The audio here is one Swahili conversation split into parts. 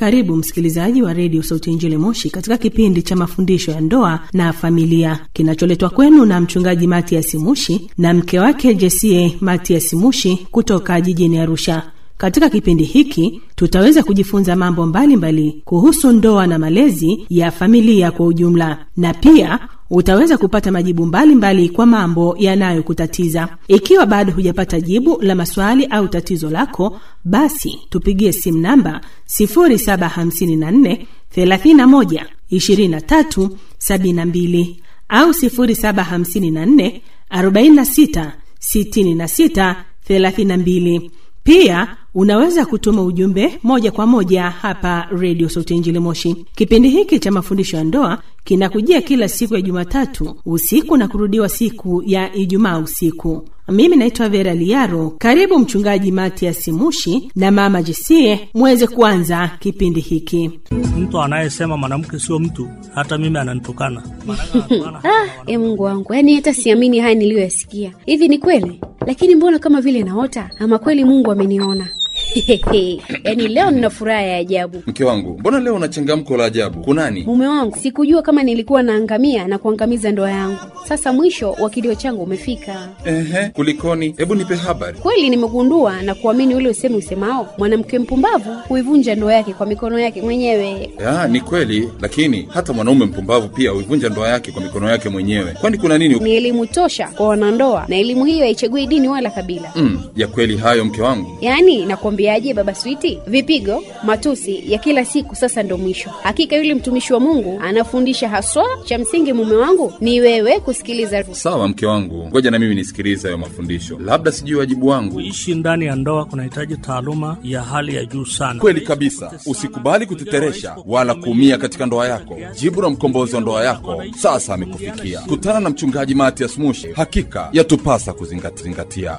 Karibu msikilizaji wa redio Sauti ya Injili Moshi katika kipindi cha mafundisho ya ndoa na familia kinacholetwa kwenu na mchungaji Matias Mushi na mke wake Jesie Matias Mushi kutoka jijini Arusha. Katika kipindi hiki tutaweza kujifunza mambo mbalimbali mbali kuhusu ndoa na malezi ya familia kwa ujumla, na pia utaweza kupata majibu mbalimbali mbali kwa mambo yanayokutatiza. Ikiwa bado hujapata jibu la maswali au tatizo lako, basi tupigie simu namba 0754 31 23 72 au 0754 46 66 32. Pia unaweza kutuma ujumbe moja kwa moja hapa redio Sauti ya Injili Moshi. Kipindi hiki cha mafundisho ya ndoa kinakujia kila siku ya Jumatatu usiku na kurudiwa siku ya Ijumaa usiku. Mimi naitwa Vera Liaro. Karibu Mchungaji Matias Mushi na Mama Jesie muweze kuanza kipindi hiki. Mtu anayesema mwanamke sio mtu, hata mimi ananitukana. Ah, e Mungu wangu, yaani hata siamini haya niliyoyasikia. Hivi ni kweli? Lakini mbona kama vile naota, ama kweli Mungu ameniona? yaani leo nina furaha ya ajabu. Mke wangu, mbona leo una changamko la ajabu? Kunani? Mume wangu, sikujua kama nilikuwa naangamia na kuangamiza ndoa yangu. Sasa mwisho wa kilio changu umefika. Ehe, kulikoni? Hebu nipe habari. Kweli nimegundua na kuamini ule usemi usemao, mwanamke mpumbavu huivunja ndoa yake kwa mikono yake mwenyewe. Ya, ni kweli, lakini hata mwanaume mpumbavu pia huivunja ndoa yake kwa mikono yake mwenyewe. Kwani kuna nini? Ni elimu tosha kwa wanandoa, na elimu hiyo haichagui dini wala kabila. Mm, ya kweli hayo mke wangu. Yaani nakwambiaje, baba Switi, vipigo, matusi ya kila siku sasa ndo mwisho. Hakika yule mtumishi wa Mungu anafundisha haswa. Cha msingi mume wangu ni wewe kusikiliza. Sawa mke wangu, ngoja na mimi nisikilize hayo mafundisho, labda sijui wajibu wangu. Kuishi ndani ya ndoa kunahitaji taaluma ya hali ya juu sana. Kweli kabisa, usikubali kuteteresha wala kuumia katika ndoa yako. Jibu la mkombozi wa ndoa yako sasa amekufikia. Kutana na mchungaji Matias Mushi, hakika yatupasa kuzingatia.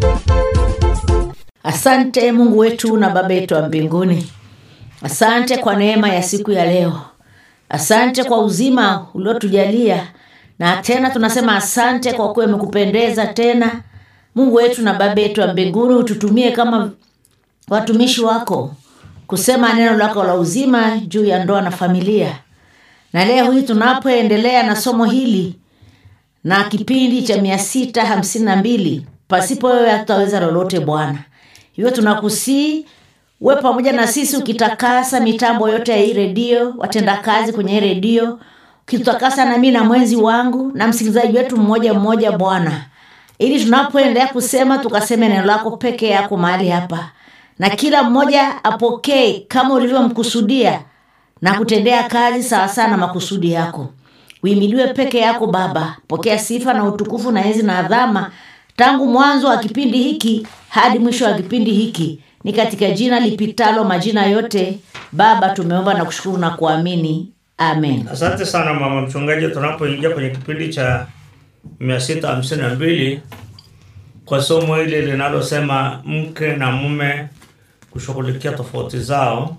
Asante Mungu wetu na Baba yetu wa mbinguni, asante kwa neema ya siku ya leo, asante kwa uzima uliotujalia, na tena tunasema asante kwa kuwa imekupendeza tena. Mungu wetu na Baba yetu wa mbinguni, ututumie kama watumishi wako kusema neno lako la uzima juu ya ndoa na familia. Na leo hii tunapoendelea na somo hili na kipindi cha mia sita hamsini na mbili pasipo wewe hatutaweza lolote Bwana. Hivyo tunakusii uwe pamoja na sisi, ukitakasa mitambo yote ya hii redio, watendakazi kwenye hii redio, ukitakasa nami na mwenzi wangu na msikilizaji wetu mmoja mmoja, Bwana, ili tunapoendelea kusema tukaseme neno lako peke yako mahali hapa, na kila mmoja apokee kama ulivyomkusudia na kutendea kazi sawasawa na makusudi yako. Uimiliwe peke yako Baba, pokea sifa na utukufu na enzi na adhama tangu mwanzo wa kipindi hiki hadi mwisho wa kipindi hiki, ni katika jina lipitalo majina yote. Baba, tumeomba na kushukuru na kuamini, amen. Asante sana mama mchungaji. Tunapoingia kwenye kipindi cha mia sita hamsini na mbili kwa somo hili linalosema mke na mume kushughulikia tofauti zao,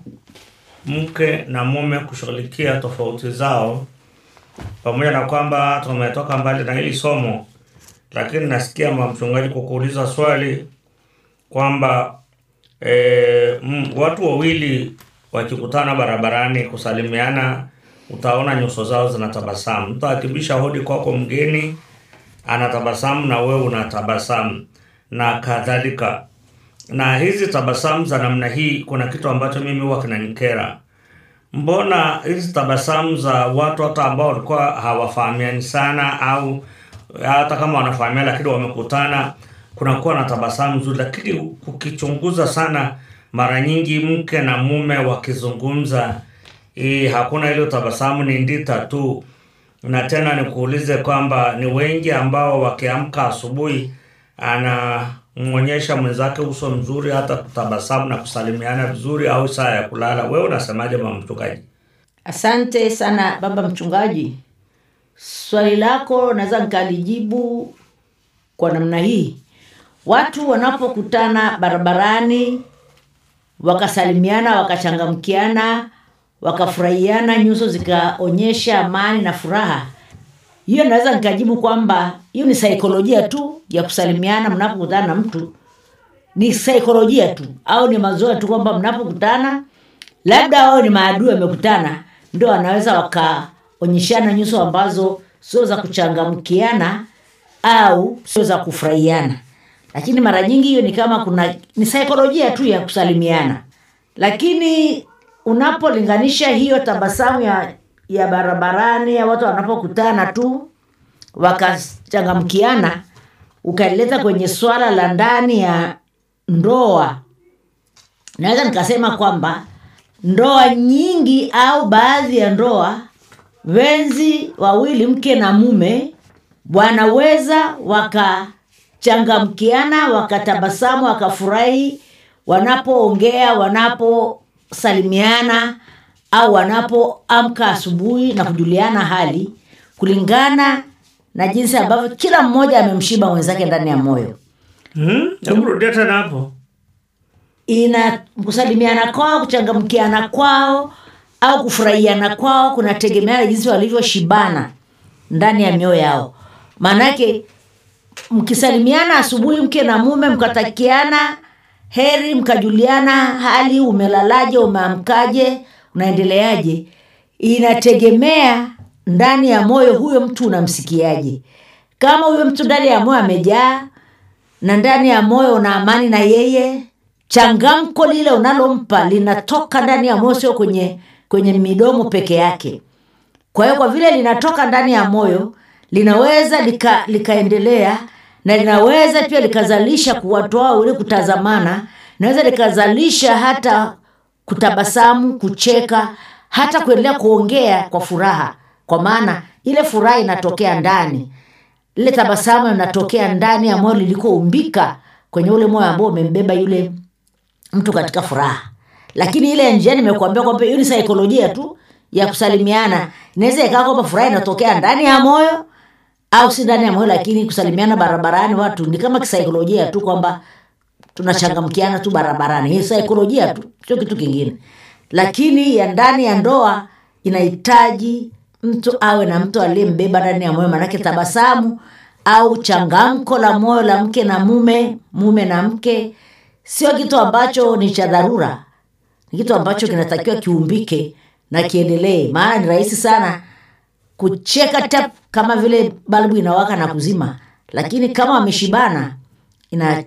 mke na mume kushughulikia tofauti zao, pamoja na kwamba tumetoka mbali na hili somo lakini nasikia mama mchungaji kwa kuuliza swali kwamba e, m, watu wawili wakikutana barabarani kusalimiana, utaona nyuso zao zinatabasamu. Mtu akibisha hodi kwako, mgeni anatabasamu na wewe unatabasamu na kadhalika. Na hizi tabasamu za namna hii, kuna kitu ambacho mimi huwa kinanikera. Mbona hizi tabasamu za watu hata ambao walikuwa hawafahamiani sana au hata kama wanafahamiana lakini wamekutana, kunakuwa na tabasamu nzuri, lakini ukichunguza sana, mara nyingi mke na mume wakizungumza, hii hakuna ile tabasamu, ni ndita tu. Na tena nikuulize kwamba ni wengi ambao wakiamka asubuhi anamwonyesha mwenzake uso mzuri, hata kutabasamu na kusalimiana vizuri, au saa ya kulala. Wewe unasemaje mama mchungaji? Asante sana baba mchungaji. Swali lako naweza nikalijibu kwa namna hii. Watu wanapokutana barabarani wakasalimiana, wakachangamkiana, wakafurahiana, nyuso zikaonyesha amani na furaha, hiyo naweza nikajibu kwamba hiyo ni saikolojia tu ya kusalimiana mnapokutana na mtu, ni saikolojia tu au ni mazoea tu kwamba mnapokutana labda wao ni maadui wamekutana ndio wanaweza wakaonyeshana nyuso ambazo sio za kuchangamkiana au sio za kufurahiana lakini mara nyingi hiyo ni kama kuna ni saikolojia tu ya kusalimiana lakini unapolinganisha hiyo tabasamu ya ya barabarani ya watu wanapokutana tu wakachangamkiana ukalileta kwenye swala la ndani ya ndoa naweza nikasema kwamba ndoa nyingi au baadhi ya ndoa wenzi wawili mke na mume wanaweza wakachangamkiana wakatabasamu wakafurahi wanapoongea wanaposalimiana au wanapoamka asubuhi na kujuliana hali kulingana na jinsi ambavyo kila mmoja amemshiba mwenzake ndani ya moyo Hmm? Hebu rudia tena hapo. ina kusalimiana kwao kuchangamkiana kwao au kufurahiana kwao kunategemeana jinsi walivyoshibana ndani ya mioyo yao maanake mkisalimiana asubuhi mke na mume mkatakiana heri mkajuliana hali umelalaje umeamkaje unaendeleaje inategemea ndani ya moyo huyo mtu unamsikiaje kama huyo mtu ndani ya moyo amejaa na ndani ya moyo una amani na yeye changamko lile unalompa linatoka ndani ya moyo sio kwenye kwenye midomo peke yake kwa hiyo kwa vile linatoka ndani ya moyo linaweza lika, likaendelea na linaweza pia likazalisha kuwatoa ule kutazamana naweza likazalisha hata kutabasamu kucheka hata kuendelea kuongea kwa furaha kwa maana ile furaha inatokea ndani lile tabasamu linatokea ndani ya moyo lilikoumbika kwenye ule moyo ambao umembeba yule mtu katika furaha lakini ile ya njiani nimekuambia kwamba hiyo ni saikolojia tu ya kusalimiana inaweza ikawa kwamba furaha inatokea ndani ya moyo au si ndani ya moyo lakini kusalimiana barabarani watu ni kama kisaikolojia tu kwamba tunachangamkiana tu barabarani hii saikolojia tu sio kitu kingine lakini ya ndani ya ndoa inahitaji mtu awe na mtu aliyembeba ndani ya moyo manake tabasamu au changamko la moyo la mke na mume mume na mke sio kitu ambacho ni cha dharura ni kitu ambacho kinatakiwa kiumbike na kiendelee maana ni rahisi sana kucheka tap kama vile balbu inawaka na kuzima lakini kama wameshibana ina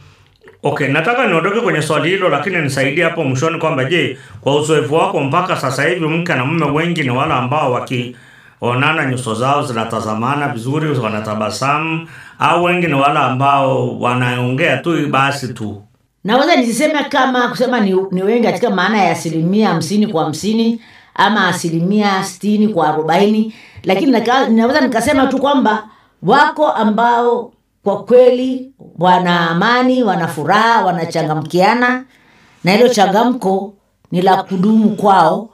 Okay, nataka niondoke kwenye swali hilo, lakini nisaidie hapo mwishoni kwamba je, kwa uzoefu wako mpaka sasa hivi mke na mume wengi ni wale ambao wakionana nyuso zao zinatazamana vizuri, wanatabasamu, au wengi ni wale ambao wanaongea tu basi tu? naweza nisiseme kama kusema ni, ni wengi katika maana ya asilimia hamsini kwa hamsini ama asilimia stini kwa arobaini lakini naka- naweza nikasema tu kwamba wako ambao kwa kweli wana amani wana furaha wanachangamkiana na hilo changamko ni la kudumu kwao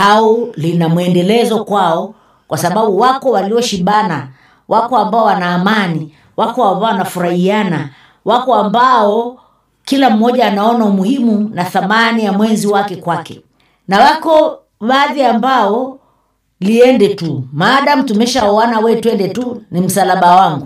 au lina mwendelezo kwao kwa sababu wako walioshibana wako ambao wana amani wako ambao wanafurahiana wako ambao kila mmoja anaona umuhimu na thamani ya mwenzi wake kwake na wako baadhi ambao liende tu maadam tumeshaoana we twende tu ni msalaba wangu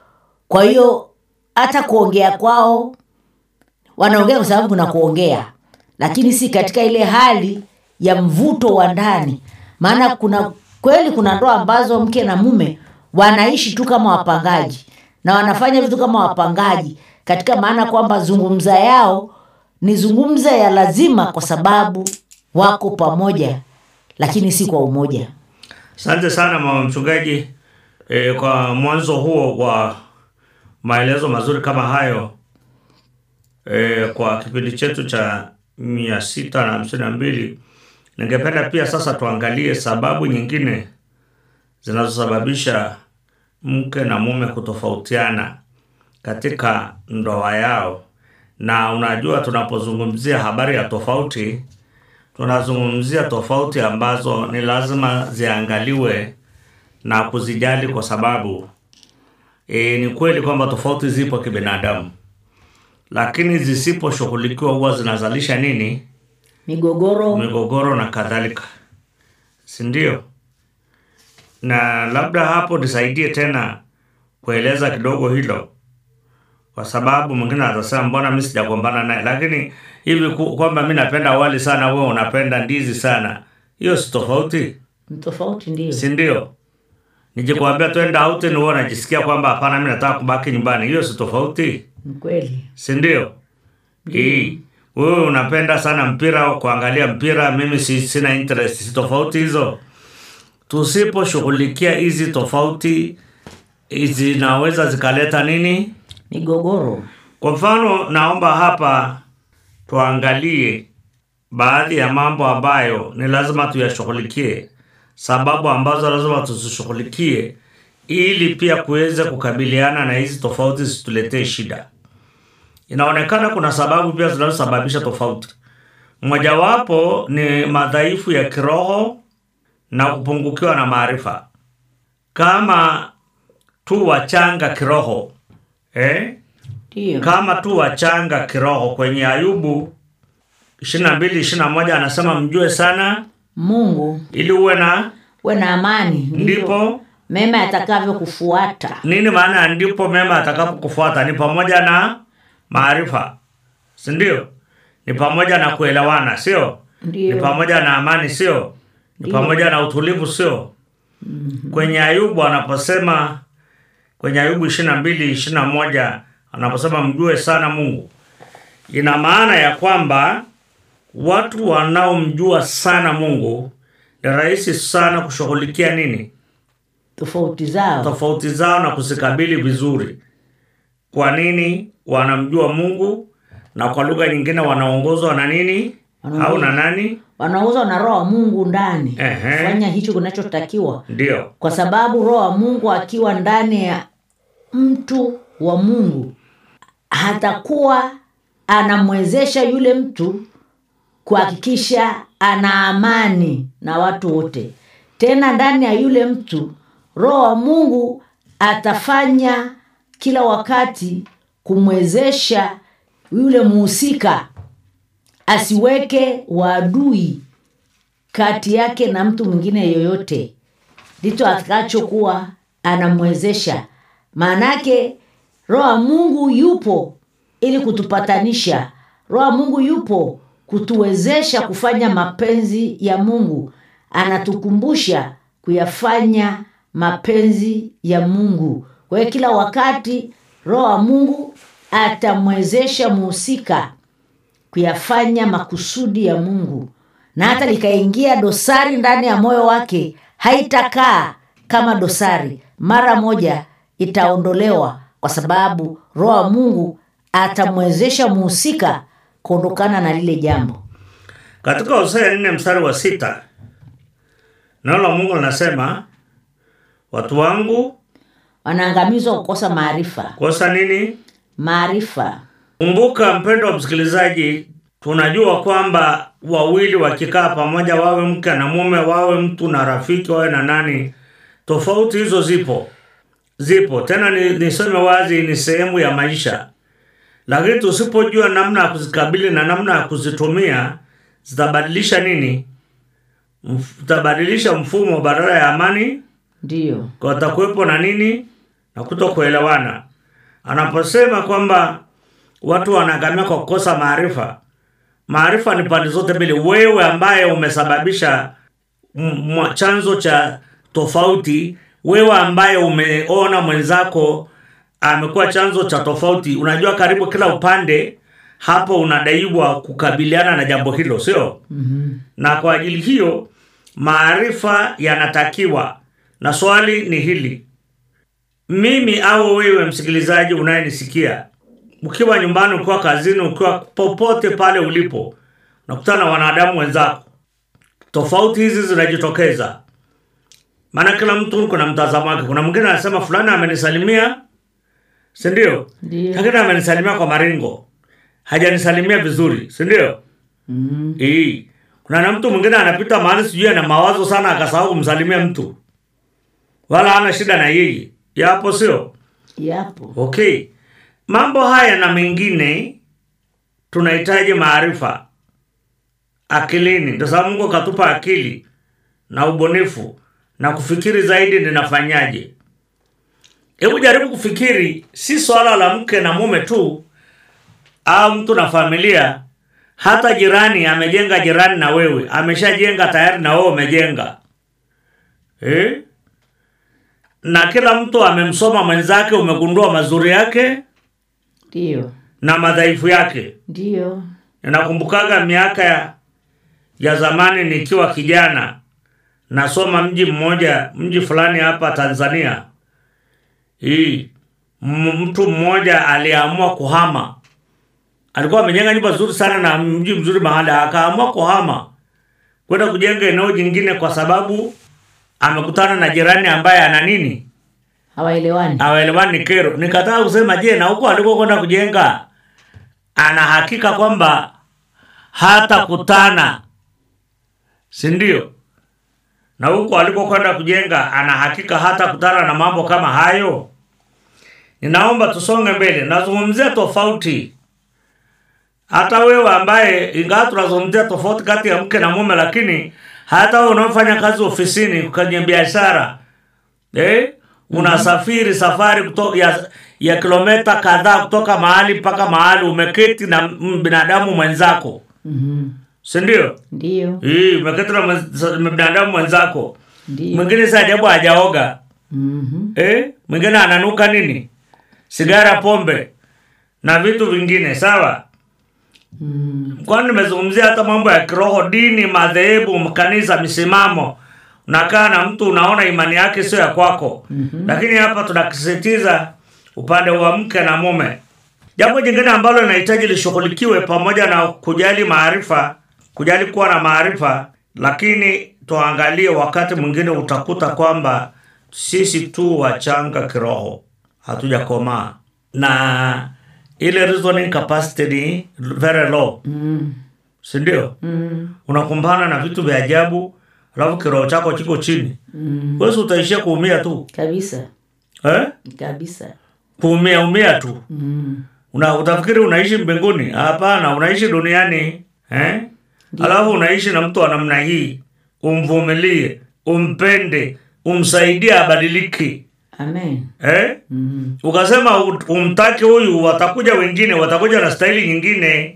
kwa hiyo hata kuongea kwao wanaongea kwa sababu kuna kuongea lakini si katika ile hali ya mvuto wa ndani maana kuna kweli kuna ndoa ambazo mke na mume wanaishi tu kama wapangaji na wanafanya vitu kama wapangaji katika maana kwamba zungumza yao ni zungumza ya lazima kwa sababu wako pamoja lakini si kwa umoja Asante sana mama mchungaji e, kwa mwanzo huo wa maelezo mazuri kama hayo e, kwa kipindi chetu cha mia sita na hamsini na mbili. Ningependa pia sasa tuangalie sababu nyingine zinazosababisha mke na mume kutofautiana katika ndoa yao. Na unajua tunapozungumzia habari ya tofauti, tunazungumzia tofauti ambazo ni lazima ziangaliwe na kuzijali kwa sababu e, ni kweli kwamba tofauti zipo kibinadamu, lakini zisiposhughulikiwa huwa zinazalisha nini? migogoro Migogoro na kadhalika, si ndio? Na labda hapo nisaidie tena kueleza kidogo hilo, kwa kwa sababu mwingine atasema mbona mi sijagombana naye lakini hivi ku- kwamba mi napenda wali sana wewe unapenda ndizi sana hiyo si tofauti Ni tofauti ndio. si ndio nikikwambia twenda out ni wewe unajisikia kwamba hapana mi nataka kubaki nyumbani hiyo si tofauti Ni kweli. si ndio Hii. wewe unapenda sana mpira kuangalia mpira mimi si, sina interest si tofauti hizo tusiposhughulikia hizi tofauti zinaweza zikaleta nini Migogoro. kwa mfano naomba hapa tuangalie baadhi ya mambo ambayo ni lazima tuyashughulikie sababu ambazo lazima tuzishughulikie ili pia kuweza kukabiliana na hizi tofauti zituletee shida inaonekana kuna sababu pia zinazosababisha tofauti mojawapo ni madhaifu ya kiroho na kupungukiwa na maarifa kama tu wachanga kiroho eh? Ndio. kama tu wachanga kiroho kwenye ayubu 22 21 anasema mjue sana Mungu ili uwe na we na amani ndipo mema yatakavyokufuata. nini maana ya ndipo mema atakapokufuata ni pamoja na maarifa si ndio ni pamoja na kuelewana sio Ndio. ni pamoja na amani sio ni Ndio. pamoja na utulivu sio kwenye ayubu anaposema kwenye ayubu ishiri na mbili ishiri na moja anaposema mjue sana mungu ina maana ya kwamba watu wanaomjua sana mungu ni rahisi sana kushughulikia nini Tofauti zao. tofauti zao na kuzikabili vizuri kwa nini wanamjua mungu na kwa lugha nyingine wanaongozwa na nini au na nani Wanauzwa na roho wa Mungu ndani. Ehe. Fanya hicho kinachotakiwa. ndio Kwa sababu roho wa Mungu akiwa ndani ya mtu wa Mungu hatakuwa anamwezesha yule mtu kuhakikisha ana amani na watu wote. Tena ndani ya yule mtu roho wa Mungu atafanya kila wakati kumwezesha yule muhusika asiweke waadui kati yake na mtu mwingine yoyote ndicho atakachokuwa anamwezesha maanake roho wa mungu yupo ili kutupatanisha roho wa mungu yupo kutuwezesha kufanya mapenzi ya mungu anatukumbusha kuyafanya mapenzi ya mungu kwa hiyo kila wakati roho wa mungu atamwezesha muhusika kuyafanya makusudi ya mungu na hata likaingia dosari ndani ya moyo wake haitakaa kama dosari mara moja itaondolewa kwa sababu roho wa mungu atamwezesha muhusika kuondokana na lile jambo katika hosea nne mstari wa sita neno la mungu linasema watu wangu wanaangamizwa kukosa maarifa kosa nini maarifa kumbuka mpendo wa msikilizaji tunajua kwamba wawili wakikaa pamoja wawe mke na mume wawe mtu na rafiki wawe na nani tofauti hizo zipo zipo tena ni, niseme wazi ni sehemu ya maisha lakini tusipojua namna ya kuzikabili na namna ya kuzitumia zitabadilisha nini Mf- zitabadilisha mfumo badala ya amani ndiyo watakuwepo na nini na kuto kuelewana anaposema kwamba watu wanaangamia kwa kukosa maarifa maarifa ni pande zote mbili wewe ambaye umesababisha m- mwa- chanzo cha tofauti wewe ambaye umeona mwenzako amekuwa chanzo cha tofauti unajua karibu kila upande hapo unadaiwa kukabiliana na jambo hilo sio mm-hmm. na kwa ajili hiyo maarifa yanatakiwa na swali ni hili mimi au wewe msikilizaji unayenisikia ukiwa nyumbani ukiwa kazini ukiwa popote pale ulipo unakutana na wanadamu wenzako tofauti hizi zinajitokeza maana kila mtu kuna mtazamo wake kuna mwingine anasema fulani amenisalimia sindio Ndiyo. lakini amenisalimia kwa maringo hajanisalimia vizuri sindio mm. Hii. Kuna na mtu mwingine anapita mahali sijui ana mawazo sana akasahau kumsalimia mtu. Wala hana shida na yeye. Yapo sio? yapo Okay. Mambo haya na mengine tunahitaji maarifa akilini. Ndio sababu Mungu akatupa akili na ubunifu na kufikiri zaidi ninafanyaje. hebu jaribu kufikiri si swala la mke na mume tu au mtu na familia hata jirani amejenga jirani na wewe ameshajenga tayari na wewe umejenga eh? na kila mtu amemsoma mwenzake umegundua mazuri yake ndio na madhaifu yake ndio ninakumbukaga miaka ya, ya zamani nikiwa kijana nasoma mji mmoja mji fulani hapa tanzania hii m- mtu mmoja aliamua kuhama alikuwa amejenga nyumba nzuri sana na mji mzuri mahali akaamua kuhama kwenda kujenga eneo jingine kwa sababu amekutana na jirani ambaye ana nini hawaelewani hawaelewani kero nikataka kusema je na huko aliko kwenda kujenga ana hakika kwamba hata kutana si ndio na huko alikokwenda kujenga ana hakika hata kutana na mambo kama hayo ninaomba tusonge mbele nazungumzia tofauti hata wewe ambaye ingawa tunazungumzia tofauti kati ya mke na mume lakini hata wewe unaofanya kazi ofisini kwenye biashara eh? unasafiri safari kuto, ya, ya kilometa kadhaa kutoka mahali mpaka mahali umeketi na m- binadamu mwenzako Mhm. sindio ndio hii umeketi na mwenz- na binadamu mwenzako ndio mwingine si ajabu hajaoga Mhm. eh? mwingine ananuka nini sigara pombe na vitu vingine sawa Mm. kwani nimezungumzia hata mambo ya kiroho dini madhehebu kanisa misimamo unakaa na mtu unaona imani yake sio ya kwako mm-hmm. lakini hapa tunakisisitiza upande wa mke na mume jambo jingine ambalo linahitaji lishughulikiwe pamoja na kujali maarifa kujali kuwa na maarifa lakini tuangalie wakati mwingine utakuta kwamba sisi tu wachanga kiroho hatujakomaa na ile reasoning capacity ni very low Mm. sindio Mm. unakumbana na vitu vya ajabu alafu kiroho chako kiko chini Mm. wesi utaishia kuumia tu kabisa eh? kabisa kuumia umia tu mm. una, utafikiri unaishi mbinguni hapana unaishi duniani eh? alafu unaishi na mtu wa namna hii umvumilie umpende umsaidie abadiliki amen eh? mm. ukasema u- umtaki huyu watakuja wengine watakuja na staili nyingine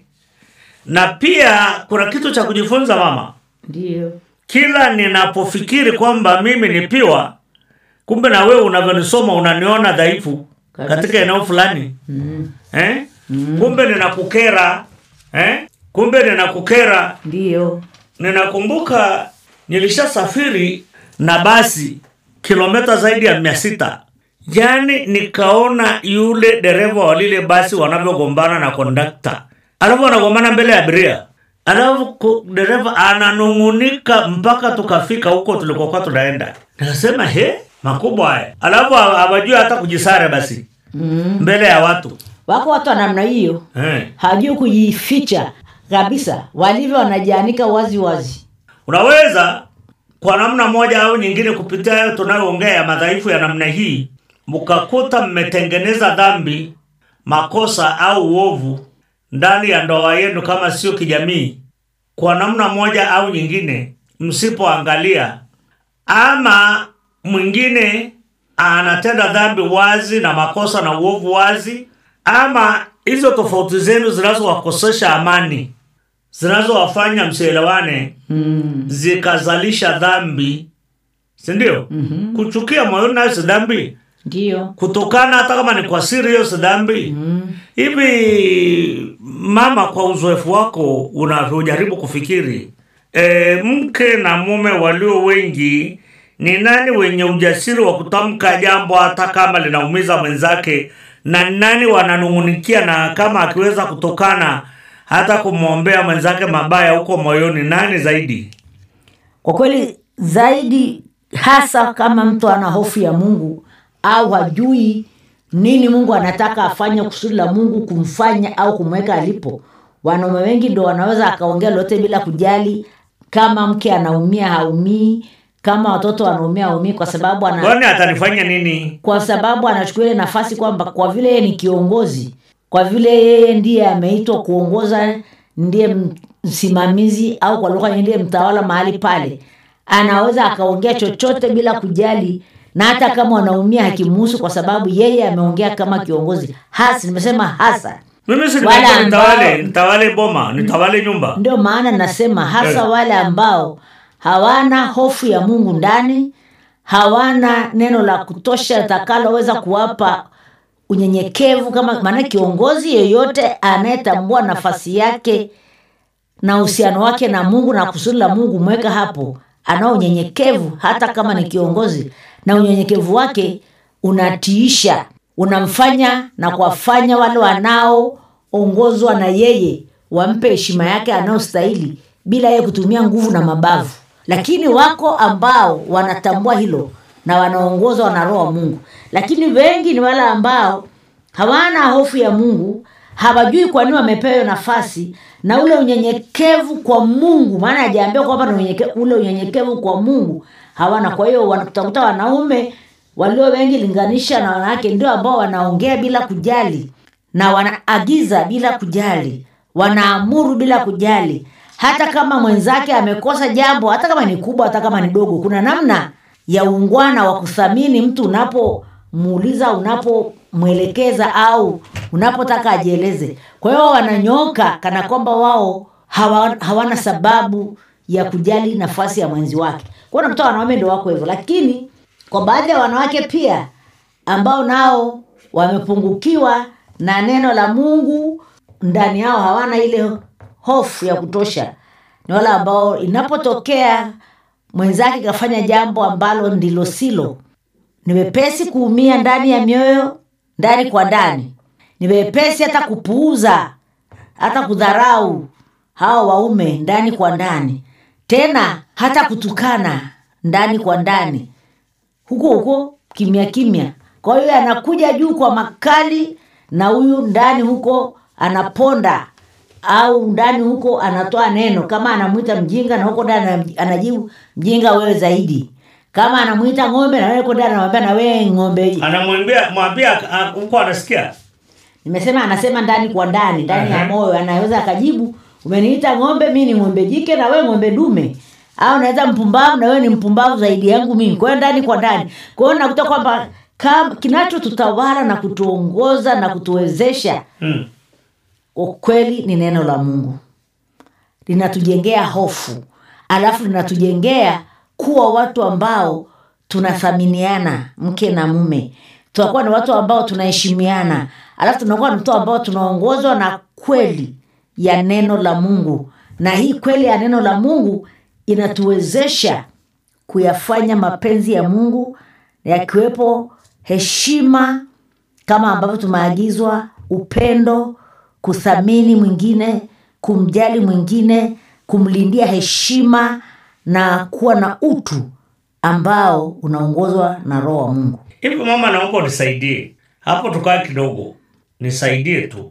na pia kuna kitu cha kujifunza mama ndio kila ninapofikiri kwamba mimi ni piwa kumbe na wewe unavyonisoma unaniona dhaifu Kabisa. katika eneo fulani mm. eh? kumbe ninakukera eh? kumbe ninakukera ndio ninakumbuka nilishasafiri na basi kilomita zaidi ya mia sita yaani nikaona yule dereva wa lile basi wanavyogombana na kondakta alafu wanagombana mbele ya abiria alafu ku- dereva ananung'unika mpaka tukafika huko tulikokuwa tunaenda nikasema he makubwa haya alafu ha- hawajui hata kujisare basi mm. mbele ya watu wako watu wa namna hiyo eh. hajui kujificha kabisa walivyo wanajianika wazi wazi unaweza kwa namna moja au nyingine kupitia hayo tunayoongea ya madhaifu ya namna hii mkakuta mmetengeneza dhambi makosa au uovu ndani ya ndoa yenu kama sio kijamii kwa namna moja au nyingine msipoangalia ama mwingine anatenda dhambi wazi na makosa na uovu wazi ama hizo tofauti zenu zinazowakosesha amani zinazowafanya msielewane mm. zikazalisha dhambi sindio mm-hmm. kuchukia moyoni nayo si dhambi ndio kutokana hata kama ni kwa siri hiyo si dhambi mm. hivi mama kwa uzoefu wako unavyojaribu kufikiri e, mke na mume walio wengi ni nani wenye ujasiri wa kutamka jambo hata kama linaumiza mwenzake na ni nani wananung'unikia na kama akiweza kutokana hata kumwombea mwenzake mabaya huko moyoni nani zaidi kwa kweli zaidi hasa kama mtu ana hofu ya mungu au hajui nini mungu anataka afanye kusudi la mungu kumfanya au kumweka alipo wanaume wengi ndo wanaweza akaongea lolote bila kujali kama mke anaumia haumii kama watoto wanaumia haumii kwa sababu ana, kwani atanifanya nini kwa sababu anachukua ile nafasi kwamba kwa vile yeye ni kiongozi kwa vile yeye ndiye ameitwa kuongoza ndiye msimamizi au kwa lugha nyingine ndiye mtawala mahali pale anaweza akaongea chochote bila kujali na hata kama wanaumia hakimuhusu kwa sababu yeye ameongea kama kiongozi hasa nimesema hasa mimi si Wale nimeambiwa nitawale ambao- nitawale boma nitawale nyumba ndio maana nasema hasa Eh. wale ambao hawana hofu ya mungu ndani hawana neno la kutosha litakaloweza kuwapa unyenyekevu kama maana kiongozi yeyote anayetambua nafasi yake na uhusiano wake na mungu na kusudi la mungu mweka hapo anao unyenyekevu hata kama ni kiongozi na unyenyekevu wake unatiisha unamfanya na kuwafanya wale wanaoongozwa na yeye wampe heshima yake anayostahili bila yeye kutumia nguvu na mabavu lakini wako ambao wanatambua hilo na wanaongozwa na roho wa mungu lakini wengi ni wale ambao hawana hofu ya mungu hawajui kwa nini wamepewa hiyo nafasi na ule unyenyekevu kwa mungu maana hajaambiwa kwamba ni unyenyeke- ule unyenyekevu kwa mungu hawana kwa hiyo wanakutakuta wanaume walio wengi linganisha na wanawake ndio ambao wanaongea bila kujali na wanaagiza bila kujali wanaamuru bila kujali hata kama mwenzake amekosa jambo hata kama ni kubwa hata kama ni dogo kuna namna ya uungwana wa kuthamini mtu unapomuuliza unapomwelekeza au unapotaka ajieleze kwa hiyo wananyoka kana kwamba wao hawa, hawana sababu ya kujali nafasi ya mwenzi wake kwao nakuta wanaume ndo wako hivyo lakini kwa baadhi ya wanawake pia ambao nao wamepungukiwa na neno la mungu ndani yao hawana ile hofu ya kutosha ni wale ambao inapotokea mwenzake kafanya jambo ambalo ndilo silo ni wepesi kuumia ndani ya mioyo ndani kwa ndani ni wepesi hata kupuuza hata kudharau hawa waume ndani kwa ndani tena hata kutukana ndani kwa ndani huko huko kimya kimya kwa hiyo anakuja juu kwa makali na huyu ndani huko anaponda au ndani huko anatoa neno kama anamwita mjinga na huko ndani ana- anajibu mjinga wewe zaidi kama anamwita ng'ombe na wewe huko ndani anamwambia na wewe ng'ombe anamwambia mwambia ah, huko anasikia nimesema anasema ndani kwa ndani ndani ya Aha. moyo anaweza akajibu umeniita ng'ombe mi ni ng'ombe jike na wewe ng'ombe dume au naweza mpumbavu na wewe ni mpumbavu zaidi yangu mimi kwa hiyo ndani kwa ndani kwa hiyo nakuta kwamba kam- kinachotutawala na kutuongoza na kutuwezesha mm. kwa kweli ni neno la mungu linatujengea hofu alafu linatujengea kuwa watu ambao tunathaminiana mke na mume tunakuwa ni watu ambao tunaheshimiana alafu tunakuwa ni watu ambao tunaongozwa na kweli ya neno la mungu na hii kweli ya neno la mungu inatuwezesha kuyafanya mapenzi ya mungu yakiwepo heshima kama ambavyo tumeagizwa upendo kuthamini mwingine kumjali mwingine kumlindia heshima na kuwa na utu ambao unaongozwa na roho wa mungu hivi mama naomba unisaidie hapo tukaa kidogo nisaidie tu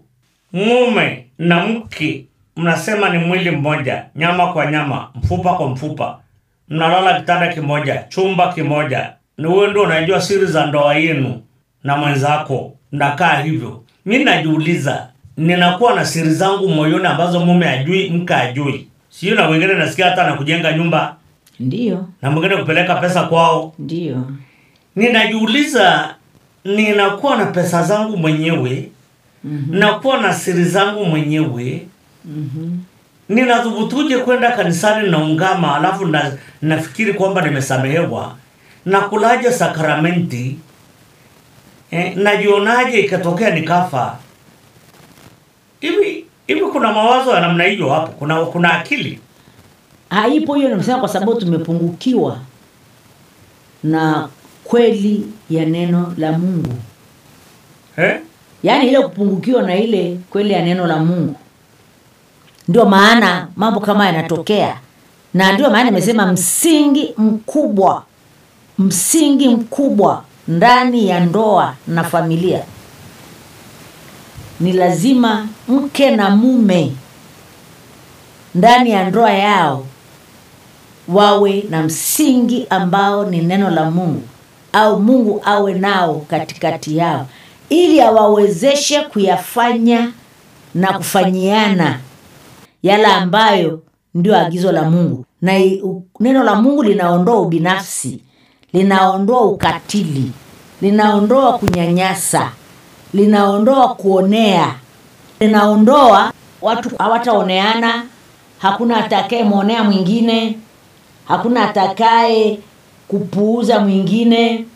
mume na mke mnasema ni mwili mmoja nyama kwa nyama mfupa kwa mfupa mnalala kitanda kimoja chumba kimoja ni wewe ndio unajua siri za ndoa yenu na mwenzako mnakaa hivyo mi najiuliza ninakuwa na siri zangu moyoni ambazo mume ajui mke ajui sio na wengine nasikia hata na kujenga nyumba ndiyo na mwingine kupeleka pesa kwao ndiyo ninajiuliza ninakuwa na pesa zangu mwenyewe mm-hmm. nakuwa na siri zangu mwenyewe mm-hmm. ninadhubutuje kwenda kanisani naungama alafu na, nafikiri kwamba nimesamehewa nakulaje sakramenti eh, najionaje ikatokea nikafa hivi hivi kuna mawazo ya namna hiyo hapo kuna kuna akili haipo hiyo nimesema kwa sababu tumepungukiwa na kweli ya neno la mungu eh? yaani ile kupungukiwa na ile kweli ya neno la mungu ndio maana mambo kama yanatokea na ndio maana nimesema msingi mkubwa msingi mkubwa ndani ya ndoa na familia ni lazima mke na mume ndani ya ndoa yao wawe na msingi ambao ni neno la mungu au mungu awe nao katikati yao ili awawezeshe kuyafanya na kufanyiana yale ambayo ndio agizo la mungu na i- u- neno la mungu linaondoa ubinafsi linaondoa ukatili linaondoa kunyanyasa linaondoa kuonea linaondoa watu hawataoneana hakuna atakaye mwonea mwingine hakuna atakaye kupuuza mwingine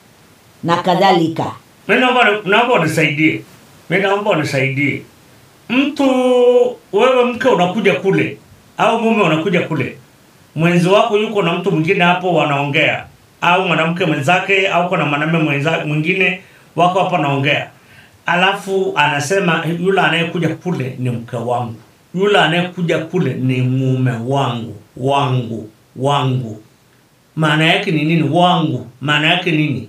na kadhalika mi naomba naomba unisaidie mi naomba unisaidie mtu wewe mke unakuja kule au mume unakuja kule mwenzi wako yuko na mtu mwingine hapo wanaongea au mwanamke mwenzake au kuna mwanamume mwenza- mwingine wako hapo wanaongea alafu anasema yule anayekuja kule ni mke wangu yule anayekuja kule ni mume wangu wangu wangu maana yake ni nini wangu maana yake nini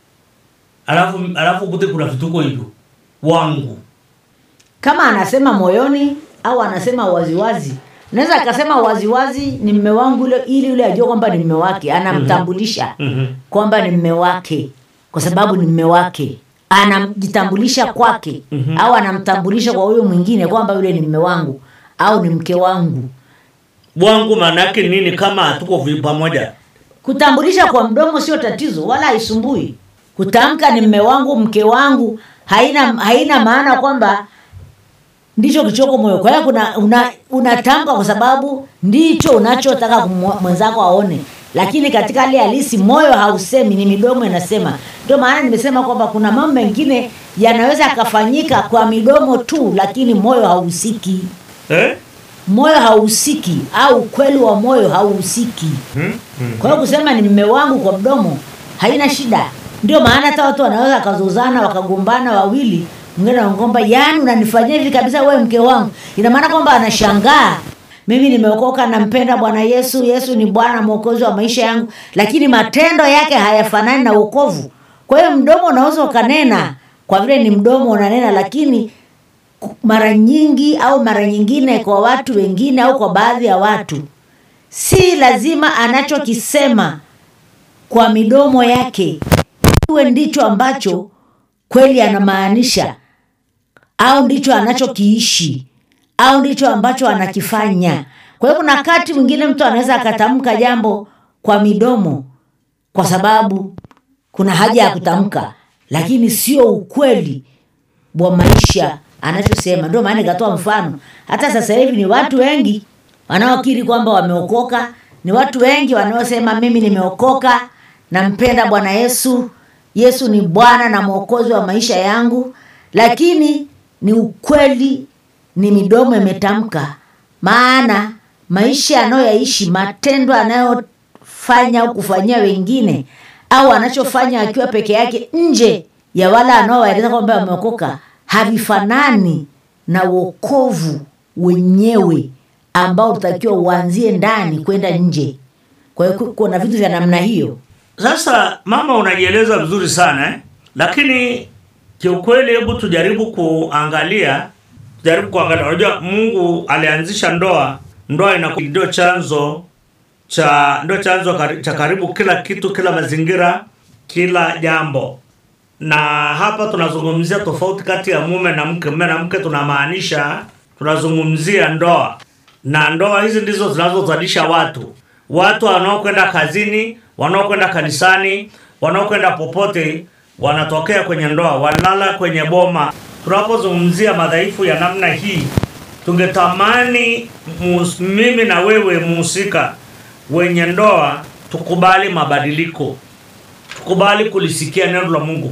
alafu alafu kute kuna vituko hivyo wangu kama anasema moyoni au anasema waziwazi naweza akasema waziwazi ni mme wangu ile ili yule ajue kwamba ni mme wake anamtambulisha Mhm. kwamba ni mme wake kwa sababu ni mme wake anamjitambulisha kwake au anamtambulisha kwa huyo mwingine kwamba yule ni mme wangu au ni mke wangu wangu maana yake nini kama hatuko vi- pamoja kutambulisha kwa mdomo sio tatizo wala haisumbui kutamka ni mme wangu mke wangu haina haina maana kwamba ndicho kichoko moyo kwa hiyo kuna una, unatamka kwa sababu ndicho unachotaka kumwa- mwenzako aone lakini katika hali halisi moyo hausemi ni midomo inasema ndio maana nimesema kwamba kuna mambo mengine yanaweza yakafanyika kwa midomo tu lakini moyo hauhusiki eh? moyo hauhusiki au ukweli wa moyo hauhusiki hmm? Hmm. kwa hiyo kusema ni mme wangu kwa mdomo haina shida ndio maana hata watu wanaweza wakazozana wakagombana wawili mwingine anagomba yani unanifanyia hivi kabisa wewe mke wangu ina maana kwamba anashangaa mimi nimeokoka nampenda bwana yesu yesu ni bwana mwokozi wa maisha yangu lakini matendo yake hayafanani na uokovu kwa hiyo mdomo unaweza ukanena kwa vile ni mdomo unanena lakini mara nyingi au mara nyingine kwa watu wengine au kwa baadhi ya watu si lazima anachokisema kwa midomo yake iwe ndicho ambacho kweli anamaanisha au ndicho anachokiishi au ndicho ambacho anakifanya kwa hiyo kuna wakati mwingine mtu anaweza akatamka jambo kwa midomo kwa sababu kuna haja ya kutamka lakini sio ukweli wa maisha anachosema ndio maana nikatoa mfano hata sasa hivi ni watu wengi wanaokiri kwamba wameokoka ni watu wengi wanaosema mimi nimeokoka nampenda bwana yesu yesu ni bwana na mwokozi wa maisha yangu lakini ni ukweli ni midomo imetamka maana maisha anayoyaishi matendo anayofanya au kufanyia wengine au anachofanya akiwa peke yake nje ya wale anaowaeleza kwamba wameokoka havifanani na uokovu wenyewe ambao utakiwa uanzie ndani kwenda nje kwa hiyo ku- kuna vitu vya namna hiyo sasa mama unajieleza vizuri sana eh? lakini kiukweli hebu tujaribu kuangalia tujaribu kuangalia unajua mungu alianzisha ndoa ndoa inaku- ndio chanzo cha ndio chanzo kari- cha karibu kila kitu kila mazingira kila jambo na hapa tunazungumzia tofauti kati ya mume na mke mume na mke tunamaanisha tunazungumzia ndoa na ndoa hizi ndizo zinazozalisha watu watu wanaokwenda kazini wanaokwenda kanisani wanaokwenda popote wanatokea kwenye ndoa walala kwenye boma tunapozungumzia madhaifu ya namna hii tungetamani mus- mimi na wewe muhusika wenye ndoa tukubali mabadiliko tukubali kulisikia neno la mungu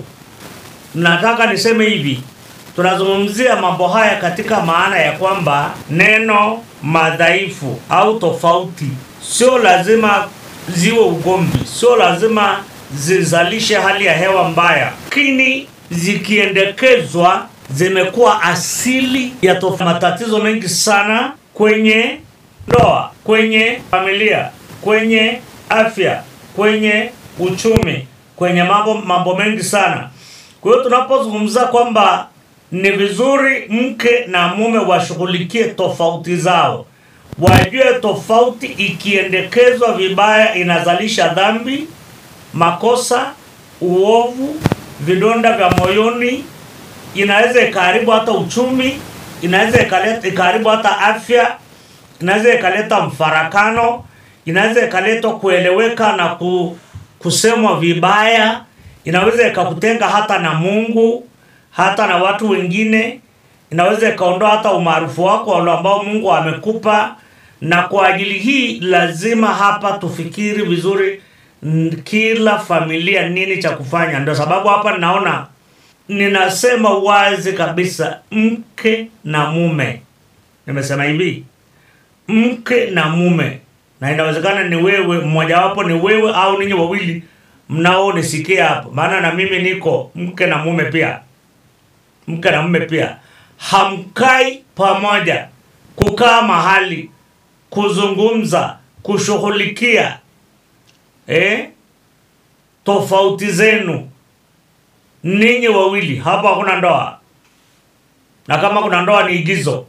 nataka niseme hivi tunazungumzia mambo haya katika maana ya kwamba neno madhaifu au tofauti sio lazima ziwe ugomvi sio lazima zizalishe hali ya hewa mbaya lakini zikiendekezwa zimekuwa asili ya tof- matatizo mengi sana kwenye ndoa kwenye familia kwenye afya kwenye uchumi kwenye mambo mambo mengi sana kwa hiyo tunapozungumza kwamba ni vizuri mke na mume washughulikie tofauti zao wajue tofauti ikiendekezwa vibaya inazalisha dhambi makosa uovu vidonda vya moyoni inaweza ikaharibu hata uchumi inaweza ikaleta- ikaharibu hata afya inaweza ikaleta mfarakano inaweza ikaleta kueleweka na ku, kusemwa vibaya inaweza ikakutenga hata na mungu hata na watu wengine inaweza ikaondoa hata umaarufu wako wale ambao mungu amekupa na kwa ajili hii lazima hapa tufikiri vizuri n- kila familia nini cha kufanya ndio sababu hapa ninaona ninasema wazi kabisa mke na mume nimesema hivi mke na mume na inawezekana ni wewe mmojawapo ni wewe au ninyi wawili mnaonisikia hapo maana na mimi niko mke na mume pia mke na mume pia hamkai pamoja kukaa mahali kuzungumza kushughulikia eh? tofauti zenu ninyi wawili hapa hakuna ndoa na kama kuna ndoa ni igizo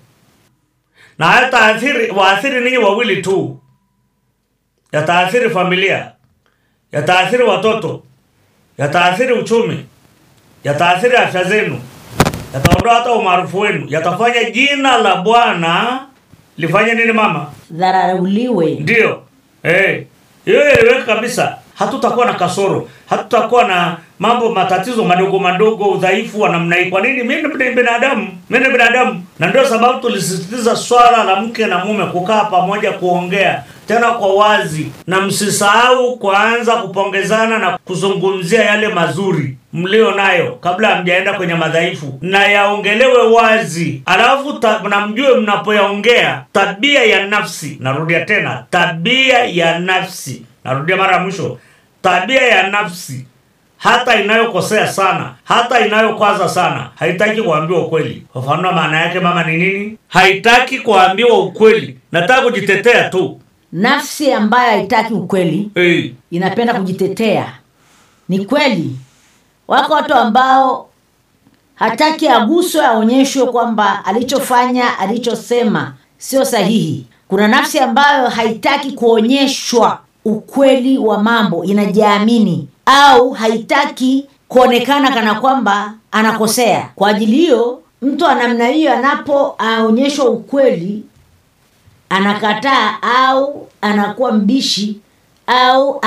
na hayataathiri waathiri ninyi wawili tu yataathiri familia yataathiri watoto yataathiri uchumi yataathiri afya zenu yataondoa hata umaarufu wenu yatafanya jina la bwana lifanye nini mama dharauliwe ndio Eh, hiyo iliweka kabisa hatutakuwa na kasoro hatutakuwa na mambo matatizo madogo madogo udhaifu wa namna hii kwa nini mimi ni binadamu mimi ni binadamu na ndio sababu tulisisitiza swala la mke na mume kukaa pamoja kuongea tena kwa wazi na msisahau kuanza kupongezana na kuzungumzia yale mazuri mlio nayo kabla hamjaenda kwenye madhaifu na yaongelewe wazi alafu ta, na mjue mnapoyaongea tabia ya nafsi narudia tena tabia ya nafsi narudia mara ya mwisho tabia ya nafsi hata inayokosea sana hata inayokwaza sana haitaki kuambiwa ukweli fafanua maana yake mama ni nini haitaki kuambiwa ukweli nataka kujitetea tu nafsi ambayo haitaki ukweli hey. inapenda kujitetea ni kweli wako watu ambao hataki aguswe aonyeshwe kwamba alichofanya alichosema sio sahihi kuna nafsi ambayo haitaki kuonyeshwa ukweli wa mambo inajiamini au haitaki kuonekana kana kwamba anakosea kwa ajili hiyo mtu wa namna hiyo anapoonyeshwa ukweli anakataa au anakuwa mbishi au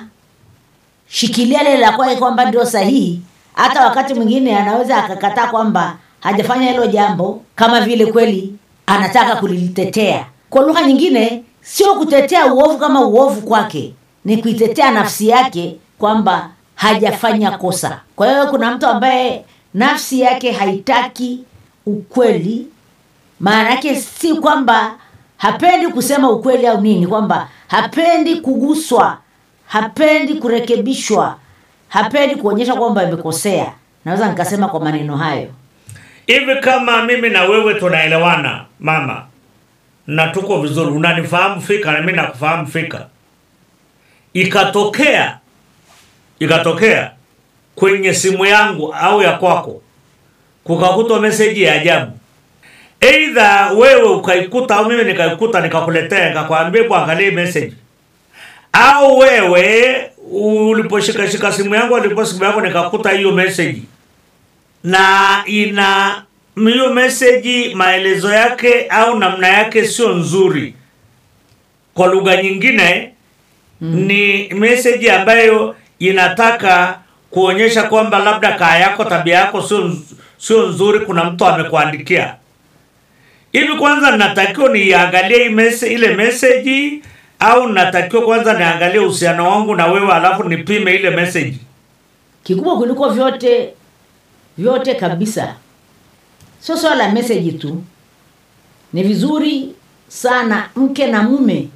anashikilia lile la kwake kwamba ndio sahihi hata wakati mwingine anaweza akakataa kwamba hajafanya hilo jambo kama vile kweli anataka kulitetea kwa lugha nyingine sio kutetea uovu kama uovu kwake ni kuitetea nafsi yake kwamba hajafanya kosa kwa hiyo kuna mtu ambaye nafsi yake haitaki ukweli maana yake si kwamba hapendi kusema ukweli au nini kwamba hapendi kuguswa hapendi kurekebishwa hapendi kuonyesha kwamba imekosea naweza nikasema kwa maneno hayo hivi kama mimi na wewe tunaelewana mama na tuko vizuri unanifahamu fika na mimi nakufahamu fika ikatokea ikatokea kwenye simu yangu au ya kwako kukakutwa meseji ya ajabu eidha wewe ukaikuta au mimi nikaikuta nikakuletea nikakwambia hebu angalie message au wewe uliposhikashika simu yangu alipo simu yako nikakuta hiyo message na ina hiyo message maelezo yake au namna yake sio nzuri kwa lugha nyingine mm. ni message ambayo inataka kuonyesha kwamba labda kaa yako tabia yako sio nz- sio nzuri kuna mtu amekuandikia hivi kwanza natakiwa niangalie hii mese, ile message au natakiwa kwanza niangalie uhusiano wangu na wewe alafu nipime ile message kikubwa kuliko vyote vyote kabisa sio swala la meseji tu ni vizuri sana mke na mume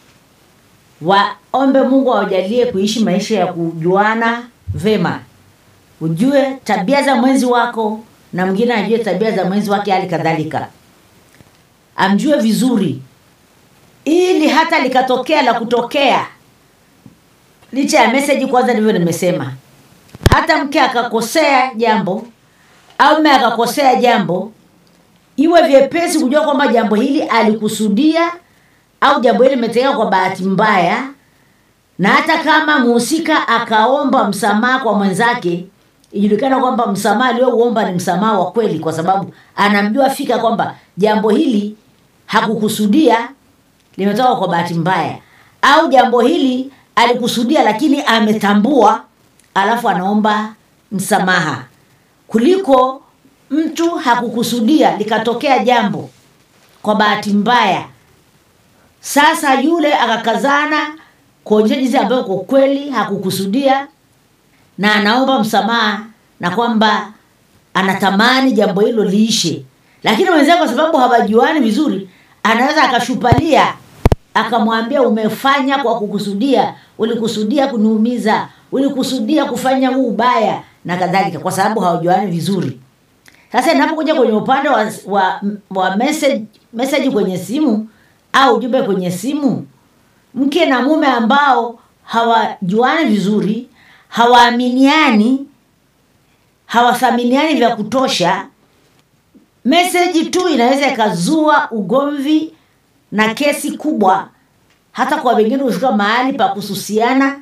waombe mungu awajalie kuishi maisha ya kujuana vema ujue tabia za mwenzi wako na mwingine ajue tabia za mwenzi wake hali kadhalika amjue vizuri ili hata likatokea la kutokea licha ya meseji kwanza ndivyo nimesema hata mke akakosea jambo au mme akakosea jambo iwe vyepesi kujua kwamba jambo hili alikusudia au jambo hili limetokea kwa bahati mbaya na hata kama muhusika akaomba msamaha kwa mwenzake ijulikana kwamba msamaha aliyouomba ni msamaha wa kweli kwa sababu anamjua fika kwamba jambo hili hakukusudia limetoka kwa bahati mbaya au jambo hili alikusudia lakini ametambua alafu anaomba msamaha kuliko mtu hakukusudia likatokea jambo kwa bahati mbaya sasa yule akakazana kuonyesha jinsi ambayo kwa kweli hakukusudia na anaomba msamaha na kwamba anatamani jambo hilo liishe lakini wenzake kwa sababu hawajuani vizuri anaweza akashupalia akamwambia umefanya kwa kukusudia ulikusudia kuniumiza ulikusudia kufanya huu ubaya na kadhalika kwa sababu hawajuani vizuri sasa inapokuja kwenye upande wa, wa, wa message, message kwenye simu au ujumbe kwenye simu mke na mume ambao hawajuani vizuri hawaaminiani hawathaminiani vya kutosha meseji tu inaweza ikazua ugomvi na kesi kubwa hata kwa wengine hufika mahali pa kususiana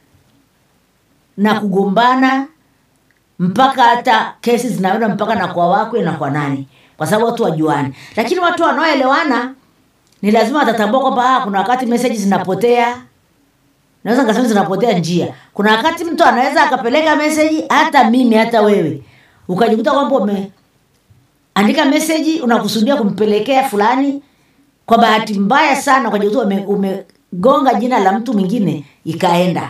na kugombana mpaka hata kesi zinaenda mpaka na kwa wakwe na kwa nani kwa sababu watu wajuani lakini watu wanaoelewana ni lazima watatambua kwamba ah, kuna wakati meseji zinapotea naweza nikasema zinapotea njia kuna wakati mtu anaweza akapeleka meseji hata mimi hata wewe ukajikuta kwamba umeandika meseji unakusudia kumpelekea fulani kwa bahati mbaya sana ukajikuta ume, umegonga jina la mtu mwingine ikaenda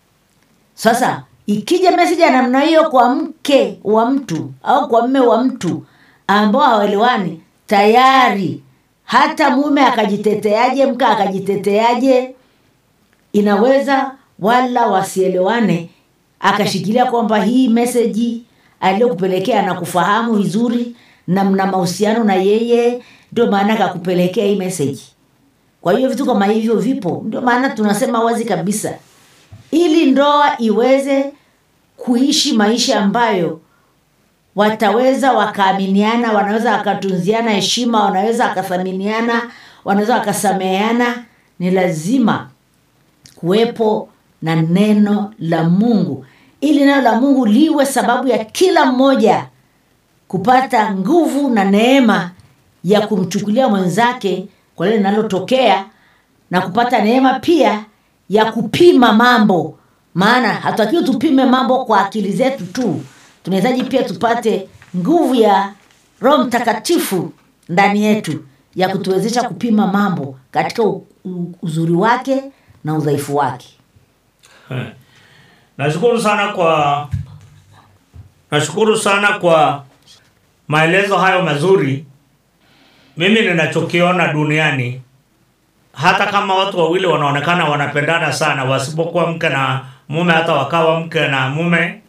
sasa ikija meseji ya namna hiyo kwa mke wa mtu au kwa mme wa mtu ambao hawaelewani tayari hata mume akajiteteaje mke akajiteteaje inaweza wala wasielewane akashikilia kwamba hii meseji aliyokupelekea na kufahamu vizuri na mna mahusiano na yeye ndio maana akakupelekea hii meseji kwa hiyo vitu kama hivyo vipo ndio maana tunasema wazi kabisa ili ndoa iweze kuishi maisha ambayo wataweza wakaaminiana wanaweza wakatunziana heshima wanaweza wakathaminiana wanaweza wakasameheana ni lazima kuwepo na neno la mungu ili neno la mungu liwe sababu ya kila mmoja kupata nguvu na neema ya kumchukulia mwenzake kwa lile linalotokea na kupata neema pia ya kupima mambo maana hatutakiwi tupime mambo kwa akili zetu tu tunahitaji pia tupate nguvu ya roho mtakatifu ndani yetu ya kutuwezesha kupima mambo katika u- u- uzuri wake na udhaifu wake Eh. nashukuru sana kwa nashukuru sana kwa maelezo hayo mazuri mimi ninachokiona duniani hata kama watu wawili wanaonekana wanapendana sana wasipokuwa mke na mume hata wakawa mke na mume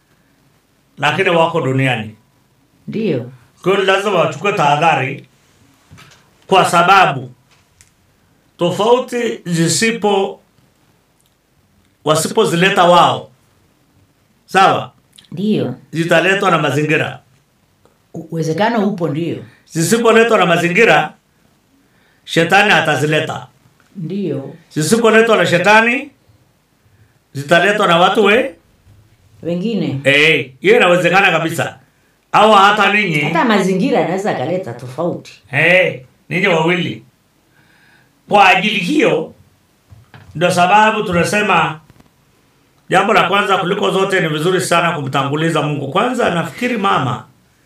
lakini wako duniani ndiyo kwa hiyo lazima wachukue tahadhari kwa sababu tofauti zisipo wasipozileta wao sawa ndiyo zitaletwa na mazingira uwezekano upo ndiyo zisipoletwa na mazingira shetani atazileta ndiyo zisipoletwa na shetani zitaletwa na watu we wengine Eh, hiyo inawezekana kabisa au hata ninyi hata mazingira yanaweza akaleta tofauti hey, ninyi wawili kwa ajili hiyo ndio sababu tunasema jambo la kwanza kuliko zote ni vizuri sana kumtanguliza mungu kwanza nafikiri mama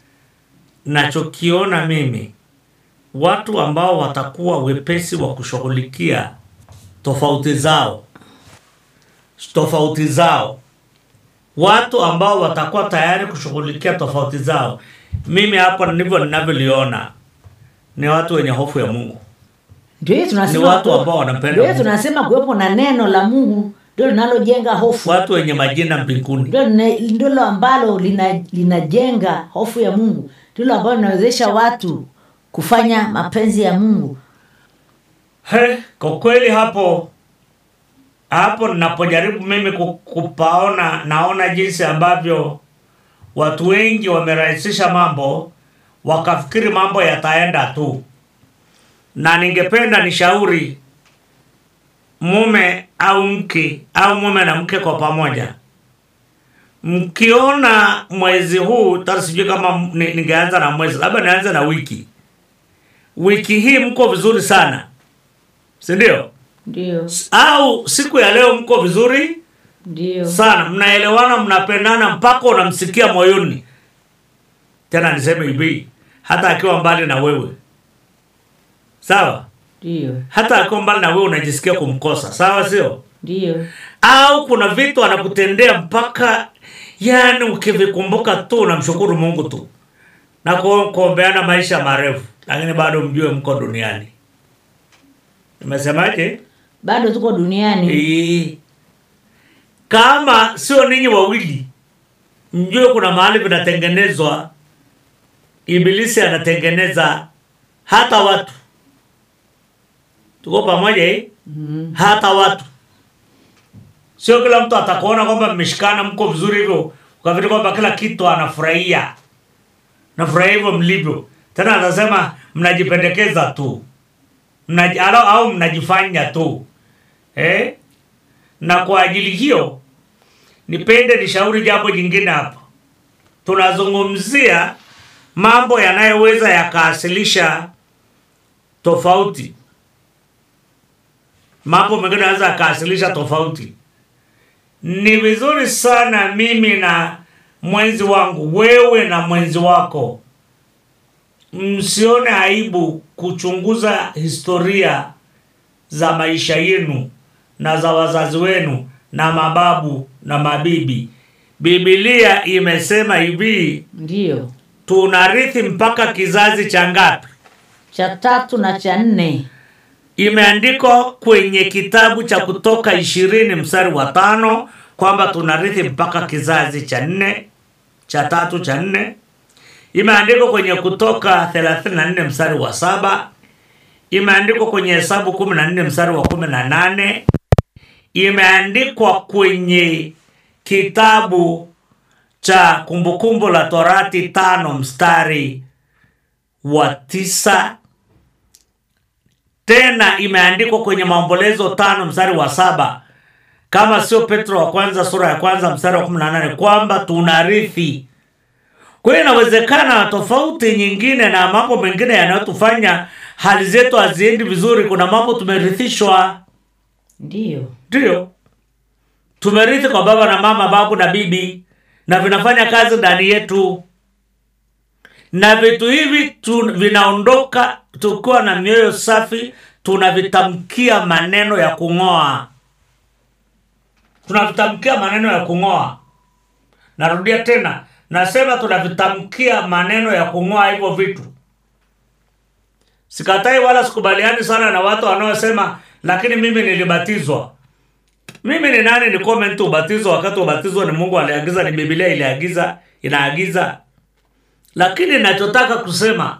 nachokiona mimi watu ambao watakuwa wepesi wa kushughulikia tofauti zao tofauti zao watu ambao watakuwa tayari kushughulikia tofauti zao mimi hapo ndivyo ninavyoliona ni watu wenye hofu ya mungu ndio hiyo tunasema Ni watu kuwe- ambao wanapenda ndio hiyo Mungu. tunasema kuwepo na neno la mungu ndio linalojenga hofu watu wenye majina mbinguni ndio lina- ndilo ambalo lina- linajenga hofu ya mungu ndilo ambalo linawezesha watu kufanya mapenzi ya mungu He, kwa kweli hapo hapo ninapojaribu mimi ku- kupaona naona jinsi ambavyo watu wengi wamerahisisha mambo wakafikiri mambo yataenda tu na ningependa nishauri mume au mke au mume na mke kwa pamoja mkiona mwezi huu tata sijui kama ni- ningeanza na mwezi labda nianze na wiki wiki hii mko vizuri sana si ndio ndio au siku ya leo mko vizuri ndio sana mnaelewana mnapendana mpaka unamsikia moyoni tena niseme hivi hata akiwa mbali na wewe sawa ndio hata akiwa mbali na wewe unajisikia kumkosa sawa sio ndio au kuna vitu anakutendea mpaka yani ukivikumbuka tu unamshukuru mungu tu na ku- kuombeana maisha marefu lakini bado mjue mko duniani nimesemaje bado tuko duniani Ee. kama sio ninyi wawili mjue kuna mahali vinatengenezwa ibilisi anatengeneza hata watu tuko pamoja hii mm. hata watu sio kila mtu atakuona kwamba mmeshikana mko vizuri hivyo ukafikiri kwamba kila kitu anafurahia nafurahia hivyo mlivyo tena atasema mnajipendekeza tu Mnaji, au, au mnajifanya tu eh? na kwa ajili hiyo nipende nishauri jambo jingine hapa tunazungumzia mambo yanayoweza yakaasilisha tofauti mambo mengine yanaweza yakaasilisha tofauti ni vizuri sana mimi na mwenzi wangu wewe na mwenzi wako msione aibu kuchunguza historia za maisha yenu na za wazazi wenu na mababu na mabibi bibilia imesema hivi ndio tunarithi mpaka kizazi cha ngapi cha tatu na cha nne imeandikwa kwenye kitabu cha kutoka ishirini mstari wa tano kwamba tunarithi mpaka kizazi cha nne cha tatu cha nne imeandikwa kwenye kutoka 34 mstari wa saba imeandikwa kwenye hesabu 14 mstari wa 18 imeandikwa kwenye kitabu cha kumbukumbu la torati tano mstari wa tisa tena imeandikwa kwenye maombolezo tano mstari wa saba kama sio petro wa kwanza sura ya kwanza mstari wa 18 kwamba tunarithi kwa hiyo inawezekana tofauti nyingine na mambo mengine yanayotufanya hali zetu haziendi vizuri kuna mambo tumerithishwa ndio ndio tumerithi kwa baba na mama babu na bibi na vinafanya kazi ndani yetu na vitu hivi tu, vinaondoka tukiwa na mioyo safi tunavitamkia maneno ya kung'oa tunavitamkia maneno ya kung'oa narudia tena nasema tunavitamkia maneno ya kung'oa hivyo vitu sikatai wala sikubaliani sana na watu wanaosema lakini mimi nilibatizwa mimi ni nani ni comment ubatizo wakati ubatizo ni mungu aliagiza ni bibilia iliagiza inaagiza lakini nachotaka kusema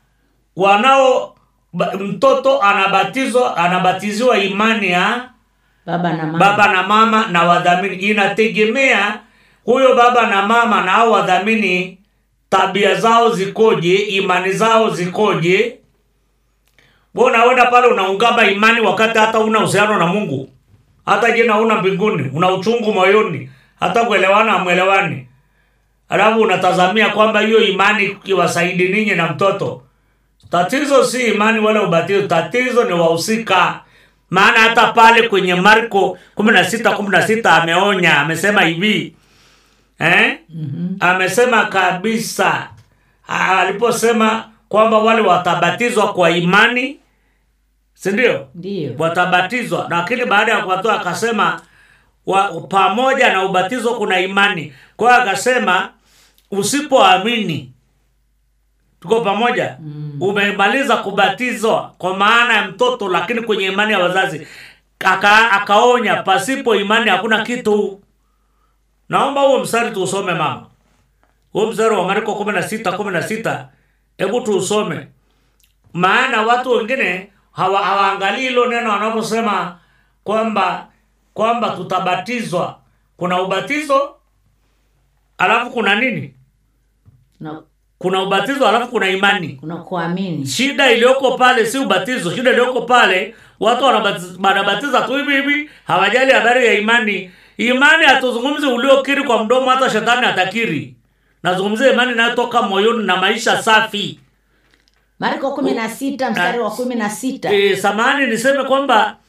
wanao ba- mtoto anabatizwa anabatiziwa imani ya baba na mama baba na mama na wadhamini inategemea huyo baba na mama na hao wadhamini tabia zao zikoje imani zao zikoje wewe unaenda pale unaungama imani wakati hata una uhusiano na mungu hata jina una mbinguni una uchungu moyoni hata kuelewana amwelewani alafu unatazamia kwamba hiyo imani iwasaidi ninyi na mtoto tatizo si imani wala ubatizo tatizo ni wahusika maana hata pale kwenye marko 16 16 ameonya amesema hivi eh? mm-hmm. amesema kabisa Ah, aliposema kwamba wale watabatizwa kwa imani sindio ndio watabatizwa lakini baada ya kuwatoa akasema wa, pamoja na ubatizo kuna imani kwa hiyo akasema usipoamini tuko pamoja mm. umemaliza kubatizwa kwa maana ya mtoto lakini kwenye imani ya wazazi aka, akaonya pasipo imani hakuna kitu naomba huo mstari tuusome mama huo mstari wa marko kumi na sita kumi na sita hebu tuusome maana watu wengine hawa- hawaangalii hilo neno wanaposema kwamba kwamba tutabatizwa kuna ubatizo alafu kuna nini na kuna ubatizo alafu kuna imani kuna kuamini shida iliyoko pale si ubatizo shida iliyoko pale watu wanabatiz- wanabatiza tu hivi hivi hawajali habari ya imani imani hatuzungumzi uliokiri kwa mdomo hata shetani atakiri nazungumzia imani inayotoka moyoni na maisha safi marko kumi na sita mstari wa kumi na sita e, samani niseme kwamba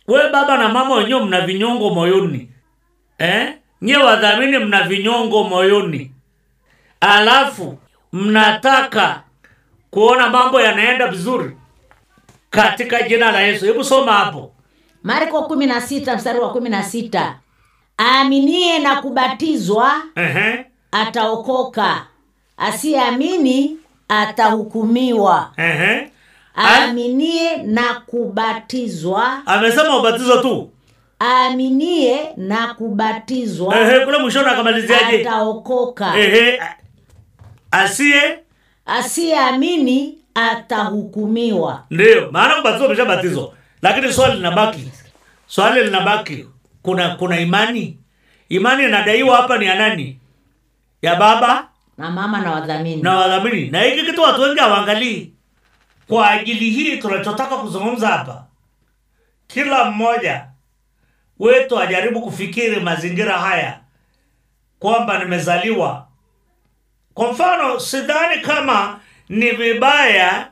we baba na mama wenyewe mna vinyongo moyoni eh? nyie wadhamini mna vinyongo moyoni alafu mnataka kuona mambo yanaenda vizuri katika jina la yesu hebu soma hapo marko kumi na sita mstari wa kumi na sita aaminie na kubatizwa Ehe, ataokoka asiyeamini atahukumiwa ehe. A- aaminie na kubatizwa amesema ubatizo tu aaminie na kubatizwa Ehe, kule mwishoni akamaliziaje ataokoka Ehe, a- asiye asiyeamini atahukumiwa ndio maana kubatizwa umeshabatizwa lakini swali linabaki swali linabaki kuna kuna imani imani inadaiwa hapa ni ya nani ya baba na mama na wadhamini na wadhamini na hiki kitu watu wengi hawaangalii kwa ajili hii tunachotaka kuzungumza hapa kila mmoja wetu ajaribu kufikiri mazingira haya kwamba nimezaliwa kwa mfano sidhani kama ni vibaya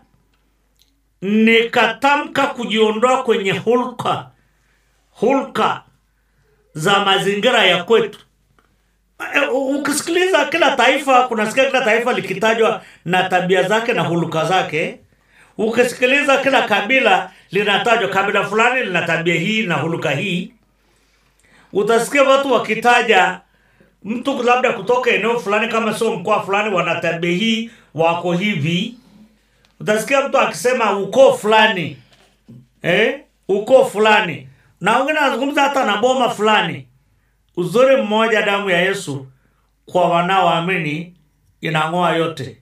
nikatamka kujiondoa kwenye hulka hulka za mazingira ya kwetu Eh, ukisikiliza kila taifa kunasikia kila taifa likitajwa na tabia zake na huluka zake ukisikiliza kila kabila linatajwa kabila fulani lina tabia hii na huluka hii utasikia watu wakitaja mtu labda kutoka eneo fulani kama sio mkoa fulani wana tabia hii wako hivi utasikia mtu akisema ukoo fulani eh? ukoo fulani na wengine wanazungumza hata na boma fulani uzuri mmoja damu ya yesu kwa wanaoamini inang'oa yote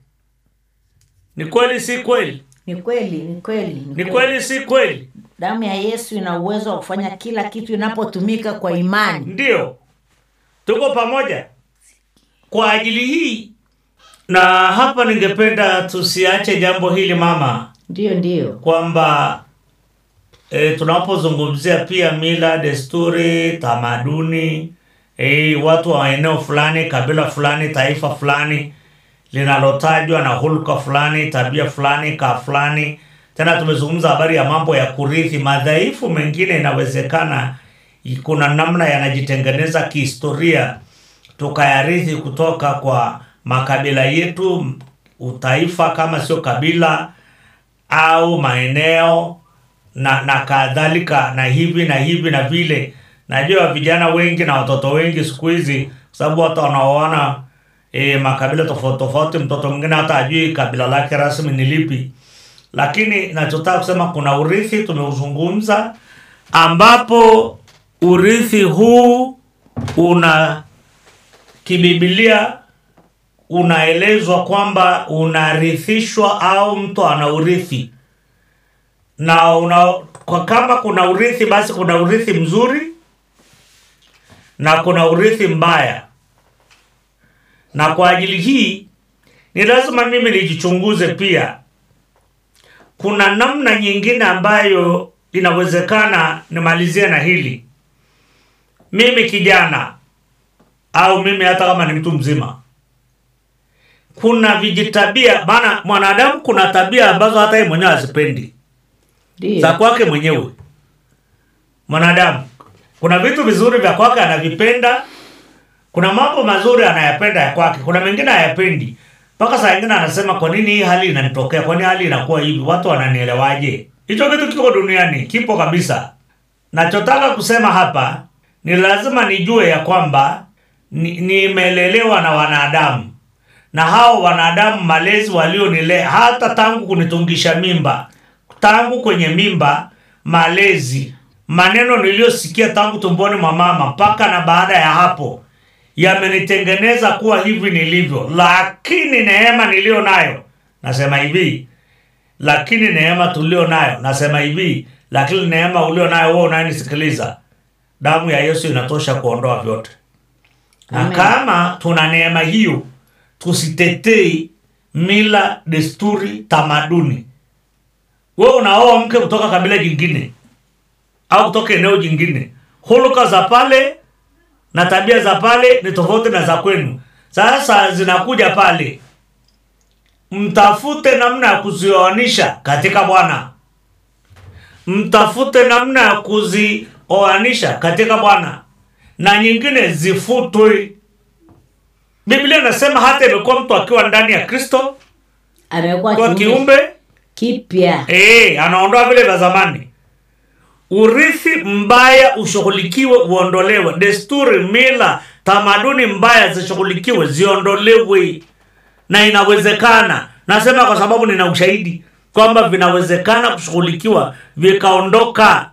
ni kweli si kweli ni kweli ni kweli ni kweli si kweli damu ya yesu ina uwezo wa kufanya kila kitu inapotumika kwa imani ndio tuko pamoja kwa ajili hii na hapa ningependa tusiache jambo hili mama ndiyo ndiyo kwamba e, tunapozungumzia pia mila desturi tamaduni e, watu wa eneo fulani kabila fulani taifa fulani linalotajwa na hulka fulani tabia fulani kaa fulani tena tumezungumza habari ya mambo ya kurithi madhaifu mengine inawezekana kuna namna yanajitengeneza kihistoria tukayarithi kutoka kwa makabila yetu utaifa kama sio kabila au maeneo na na kadhalika na hivi na hivi na vile najua vijana wengi na watoto wengi siku hizi kwa sababu hata wanaoana e, makabila tofauti tofauti mtoto mwingine hata ajui kabila lake rasmi ni lipi lakini nachotaka kusema kuna urithi tumeuzungumza ambapo urithi huu una kibibilia unaelezwa kwamba unarithishwa au mtu ana urithi na una, kwa kama kuna urithi basi kuna urithi mzuri na kuna urithi mbaya na kwa ajili hii ni lazima mimi nijichunguze pia kuna namna nyingine ambayo inawezekana nimalizie na hili mimi kijana au mimi hata kama ni mtu mzima kuna vijitabia maana mwanadamu kuna tabia ambazo hata yeye mwenyewe hazipendi za ndiyo kwake mwenyewe mwanadamu kuna vitu vizuri vya kwake anavipenda kuna mambo mazuri anayapenda ya kwake kuna mengine hayapendi mpaka saa ingine anasema kwa nini hii hali inanitokea kwani hali inakuwa hivi watu wananielewaje hicho kitu kiko duniani kipo kabisa nachotaka kusema hapa ni lazima nijue ya kwamba ni- nimelelewa na wanadamu na hao wanadamu malezi walionilea hata tangu kunitungisha mimba tangu kwenye mimba malezi maneno niliyosikia tangu tumboni mwa mama mpaka na baada ya hapo yamenitengeneza kuwa hivi nilivyo lakini neema niliyo nayo nasema hivi lakini neema tulio nayo nasema hivi lakini neema ulio nayo wewe unayenisikiliza damu ya yesu inatosha kuondoa vyote na Amen. kama tuna neema hiyo tusitetei mila desturi tamaduni we unaoa mke kutoka kabila jingine au kutoka eneo jingine huluka za pale na tabia za pale ni tofauti na za kwenu sasa zinakuja pale mtafute namna ya kuzioanisha katika bwana mtafute namna ya kuzioanisha katika bwana na nyingine zifutwe biblia inasema hata imekuwa mtu akiwa ndani ya kristo amekuwa kwa kiumbe kiumbe kipya Eh, anaondoa vile vya zamani. Urithi mbaya ushughulikiwe, uondolewe. Desturi, mila, tamaduni mbaya zishughulikiwe, ziondolewe, na inawezekana. Nasema kwa sababu nina ushahidi kwamba vinawezekana kushughulikiwa vikaondoka.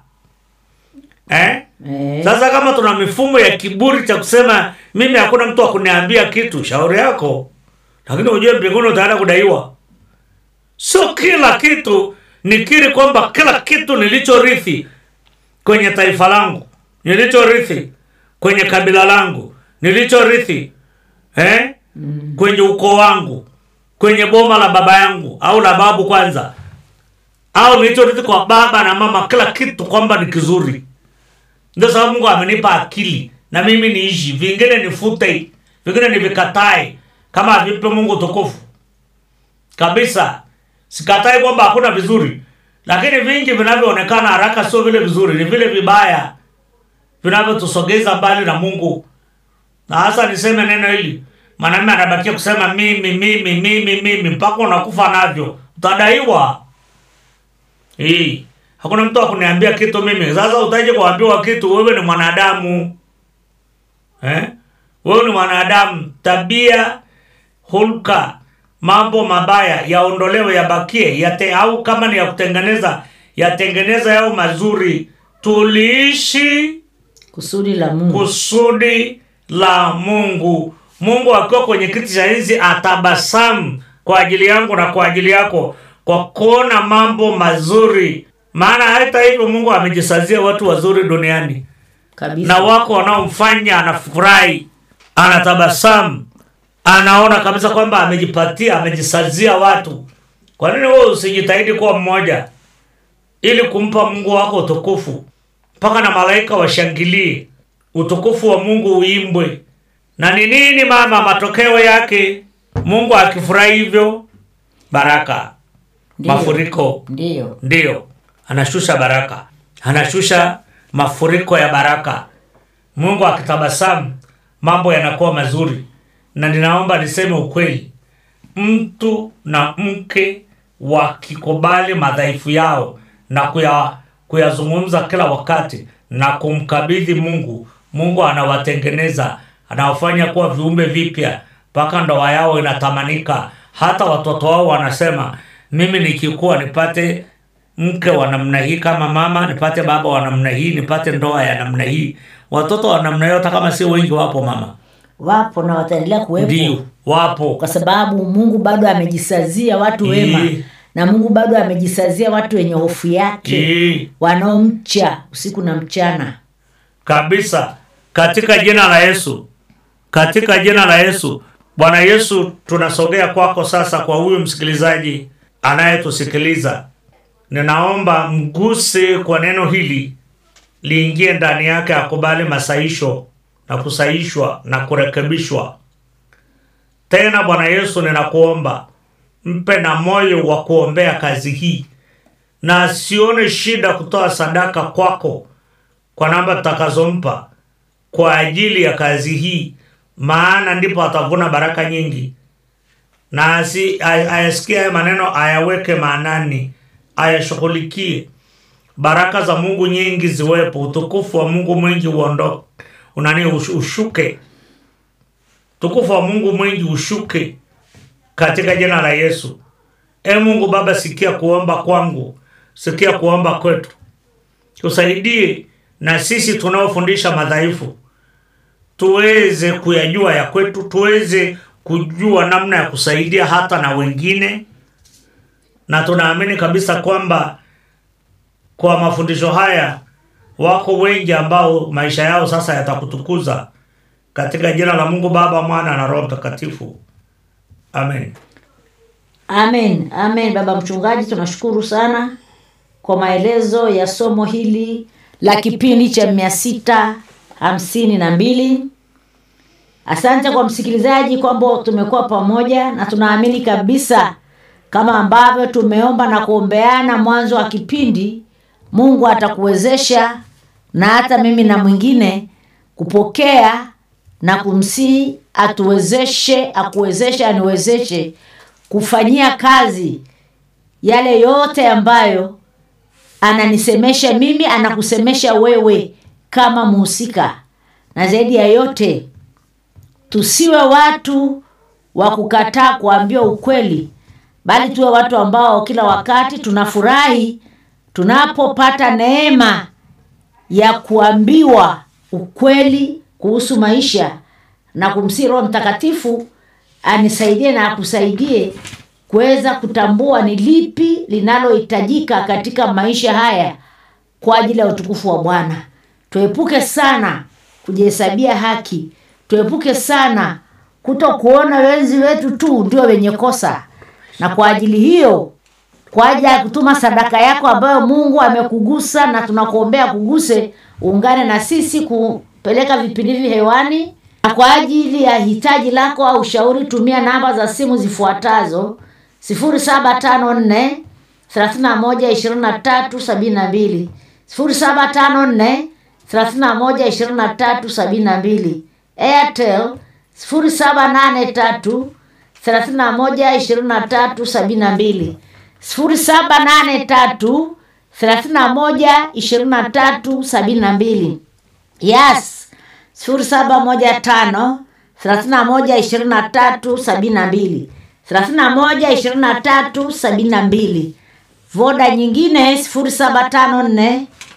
Eh? Eh. Sasa kama tuna mifumo ya kiburi cha kusema mimi hakuna mtu wa kuniambia kitu, shauri yako, lakini ujue mbinguni utaenda kudaiwa. Sio kila kitu nikiri kwamba kila kitu nilichorithi kwenye taifa langu, nilichorithi kwenye kabila langu, nilichorithi eh? kwenye ukoo wangu, kwenye boma la baba yangu au la babu kwanza, au nilichorithi kwa baba na mama, kila kitu kwamba ni kizuri. Ndio sababu Mungu amenipa akili na mimi niishi, vingine nifute, vingine nivikatae, kama avipe Mungu tukufu kabisa. Sikatai kwamba hakuna vizuri, lakini vingi vinavyoonekana haraka sio vile vizuri, ni vile vibaya vinavyotusogeza mbali na Mungu. Na hasa niseme neno hili, mwanamume anabakia kusema mimi mimi mimi mimi mpaka unakufa navyo, utadaiwa. Hii hakuna mtu akuniambia kitu mimi. Sasa utaje kuambiwa kitu? Wewe ni mwanadamu eh? Wewe ni mwanadamu, tabia, hulka, mambo mabaya yaondolewe, yabakie yate, au kama ni ya kutengeneza yatengeneza yao mazuri. Tuliishi kusudi la mungu kusudi la Mungu. Mungu akiwa kwenye kiti cha enzi atabasamu kwa ajili yangu na kwa ajili yako kwa kuona mambo mazuri, maana hata hivyo Mungu amejisazia watu wazuri duniani kabisa na wako wanaomfanya anafurahi, anatabasamu, anaona kabisa kwamba amejipatia, amejisazia watu. Kwa nini wewe usijitahidi kuwa mmoja ili kumpa Mungu wako utukufu, mpaka na malaika washangilie, utukufu wa Mungu uimbwe? Na ni nini mama, matokeo yake Mungu akifurahi hivyo, baraka, Ndiyo. mafuriko ndiyo ndiyo anashusha baraka anashusha mafuriko ya baraka mungu akitabasamu mambo yanakuwa mazuri na ninaomba niseme ukweli mtu na mke wakikubali madhaifu yao na kuya, kuyazungumza kila wakati na kumkabidhi mungu mungu anawatengeneza anawafanya kuwa viumbe vipya mpaka ndoa yao inatamanika hata watoto wao wanasema mimi nikikuwa nipate mke wa namna hii kama mama nipate baba wa namna hii nipate ndoa ya namna hii watoto wa namna hiyo hata kama si wengi wapo mama wapo na wataendelea kuwepo ndio wapo kwa sababu mungu bado amejisazia watu wema Ii. na mungu bado amejisazia watu wenye hofu yake Ii. wanaomcha usiku na mchana kabisa katika jina la yesu katika jina la yesu bwana yesu tunasogea kwako sasa kwa huyu msikilizaji anayetusikiliza ninaomba mguse kwa neno hili liingie ndani yake akubali masaisho na kusaishwa na kurekebishwa tena bwana yesu ninakuomba mpe na moyo wa kuombea kazi hii na asione shida kutoa sadaka kwako kwa namba tutakazompa kwa ajili ya kazi hii maana ndipo atavuna baraka nyingi na asi- ay- ayasikie haya maneno ayaweke maanani ayashughulikie baraka za mungu nyingi ziwepo utukufu wa mungu mwingi uondo unani ush- ushuke utukufu wa mungu mwingi ushuke katika jina la yesu e mungu baba sikia kuomba kwangu sikia kuomba kwetu tusaidie na sisi tunaofundisha madhaifu tuweze kuyajua ya kwetu tuweze kujua namna ya kusaidia hata na wengine na tunaamini kabisa kwamba kwa mafundisho haya wako wengi ambao maisha yao sasa yatakutukuza katika jina la mungu baba mwana na roho mtakatifu amen amen amen baba mchungaji tunashukuru sana kwa maelezo ya somo hili la kipindi cha mia sita hamsini na mbili asante kwa msikilizaji kwamba tumekuwa pamoja na tunaamini kabisa kama ambavyo tumeomba na kuombeana mwanzo wa kipindi mungu atakuwezesha na hata mimi na mwingine kupokea na kumsii atuwezeshe akuwezeshe aniwezeshe kufanyia kazi yale yote ambayo ananisemesha mimi anakusemesha wewe kama mhusika na zaidi ya yote tusiwe watu wa kukataa kuambiwa ukweli bali tuwe watu ambao kila wakati tunafurahi tunapopata neema ya kuambiwa ukweli kuhusu maisha na kumsii roho mtakatifu anisaidie na akusaidie kuweza kutambua ni lipi linalohitajika katika maisha haya kwa ajili ya utukufu wa bwana tuepuke sana kujihesabia haki tuepuke sana kuto kuona wenzi wetu tu ndio wenye kosa na kwa ajili hiyo kwa ajili ya kutuma sadaka yako ambayo mungu amekugusa na tunakuombea kuguse uungane na sisi kupeleka vipindi hivi hewani na kwa ajili ya hitaji lako au ushauri tumia namba za simu zifuatazo 0754 312372 0754 312372 airtel 0783 312372 0783 312372 yes 0715 312372 312372 voda nyingine 0754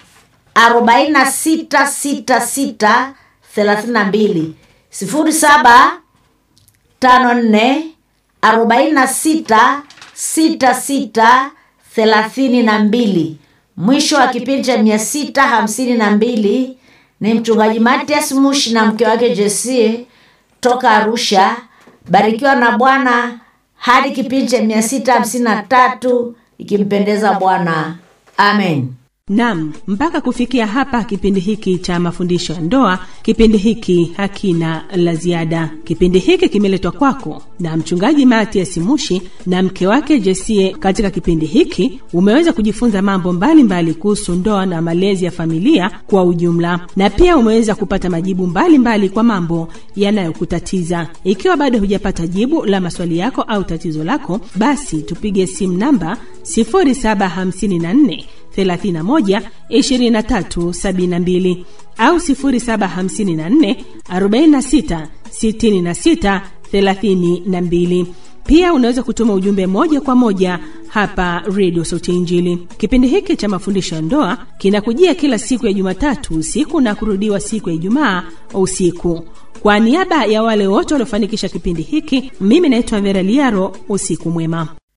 4666 32 07 tano nne arobaini na sita sita sita thelathini na mbili mwisho wa kipindi cha mia sita hamsini na mbili ni mchungaji matias mushi na mke wake jesie toka arusha barikiwa na bwana hadi kipindi cha mia sita hamsini na tatu ikimpendeza bwana amen nam mpaka kufikia hapa kipindi hiki cha mafundisho ya ndoa kipindi hiki hakina la ziada kipindi hiki kimeletwa kwako na mchungaji matias mushi na mke wake jesie katika kipindi hiki umeweza kujifunza mambo mbalimbali kuhusu ndoa na malezi ya familia kwa ujumla na pia umeweza kupata majibu mbalimbali mbali kwa mambo yanayokutatiza ikiwa bado hujapata jibu la maswali yako au tatizo lako basi tupige simu namba 0754 31 23 72 au 0754 46 66 32 pia unaweza kutuma ujumbe moja kwa moja hapa redio sauti ya injili kipindi hiki cha mafundisho ya ndoa kinakujia kila siku ya jumatatu usiku na kurudiwa siku ya ijumaa usiku kwa niaba ya wale wote waliofanikisha kipindi hiki mimi naitwa vera liaro usiku mwema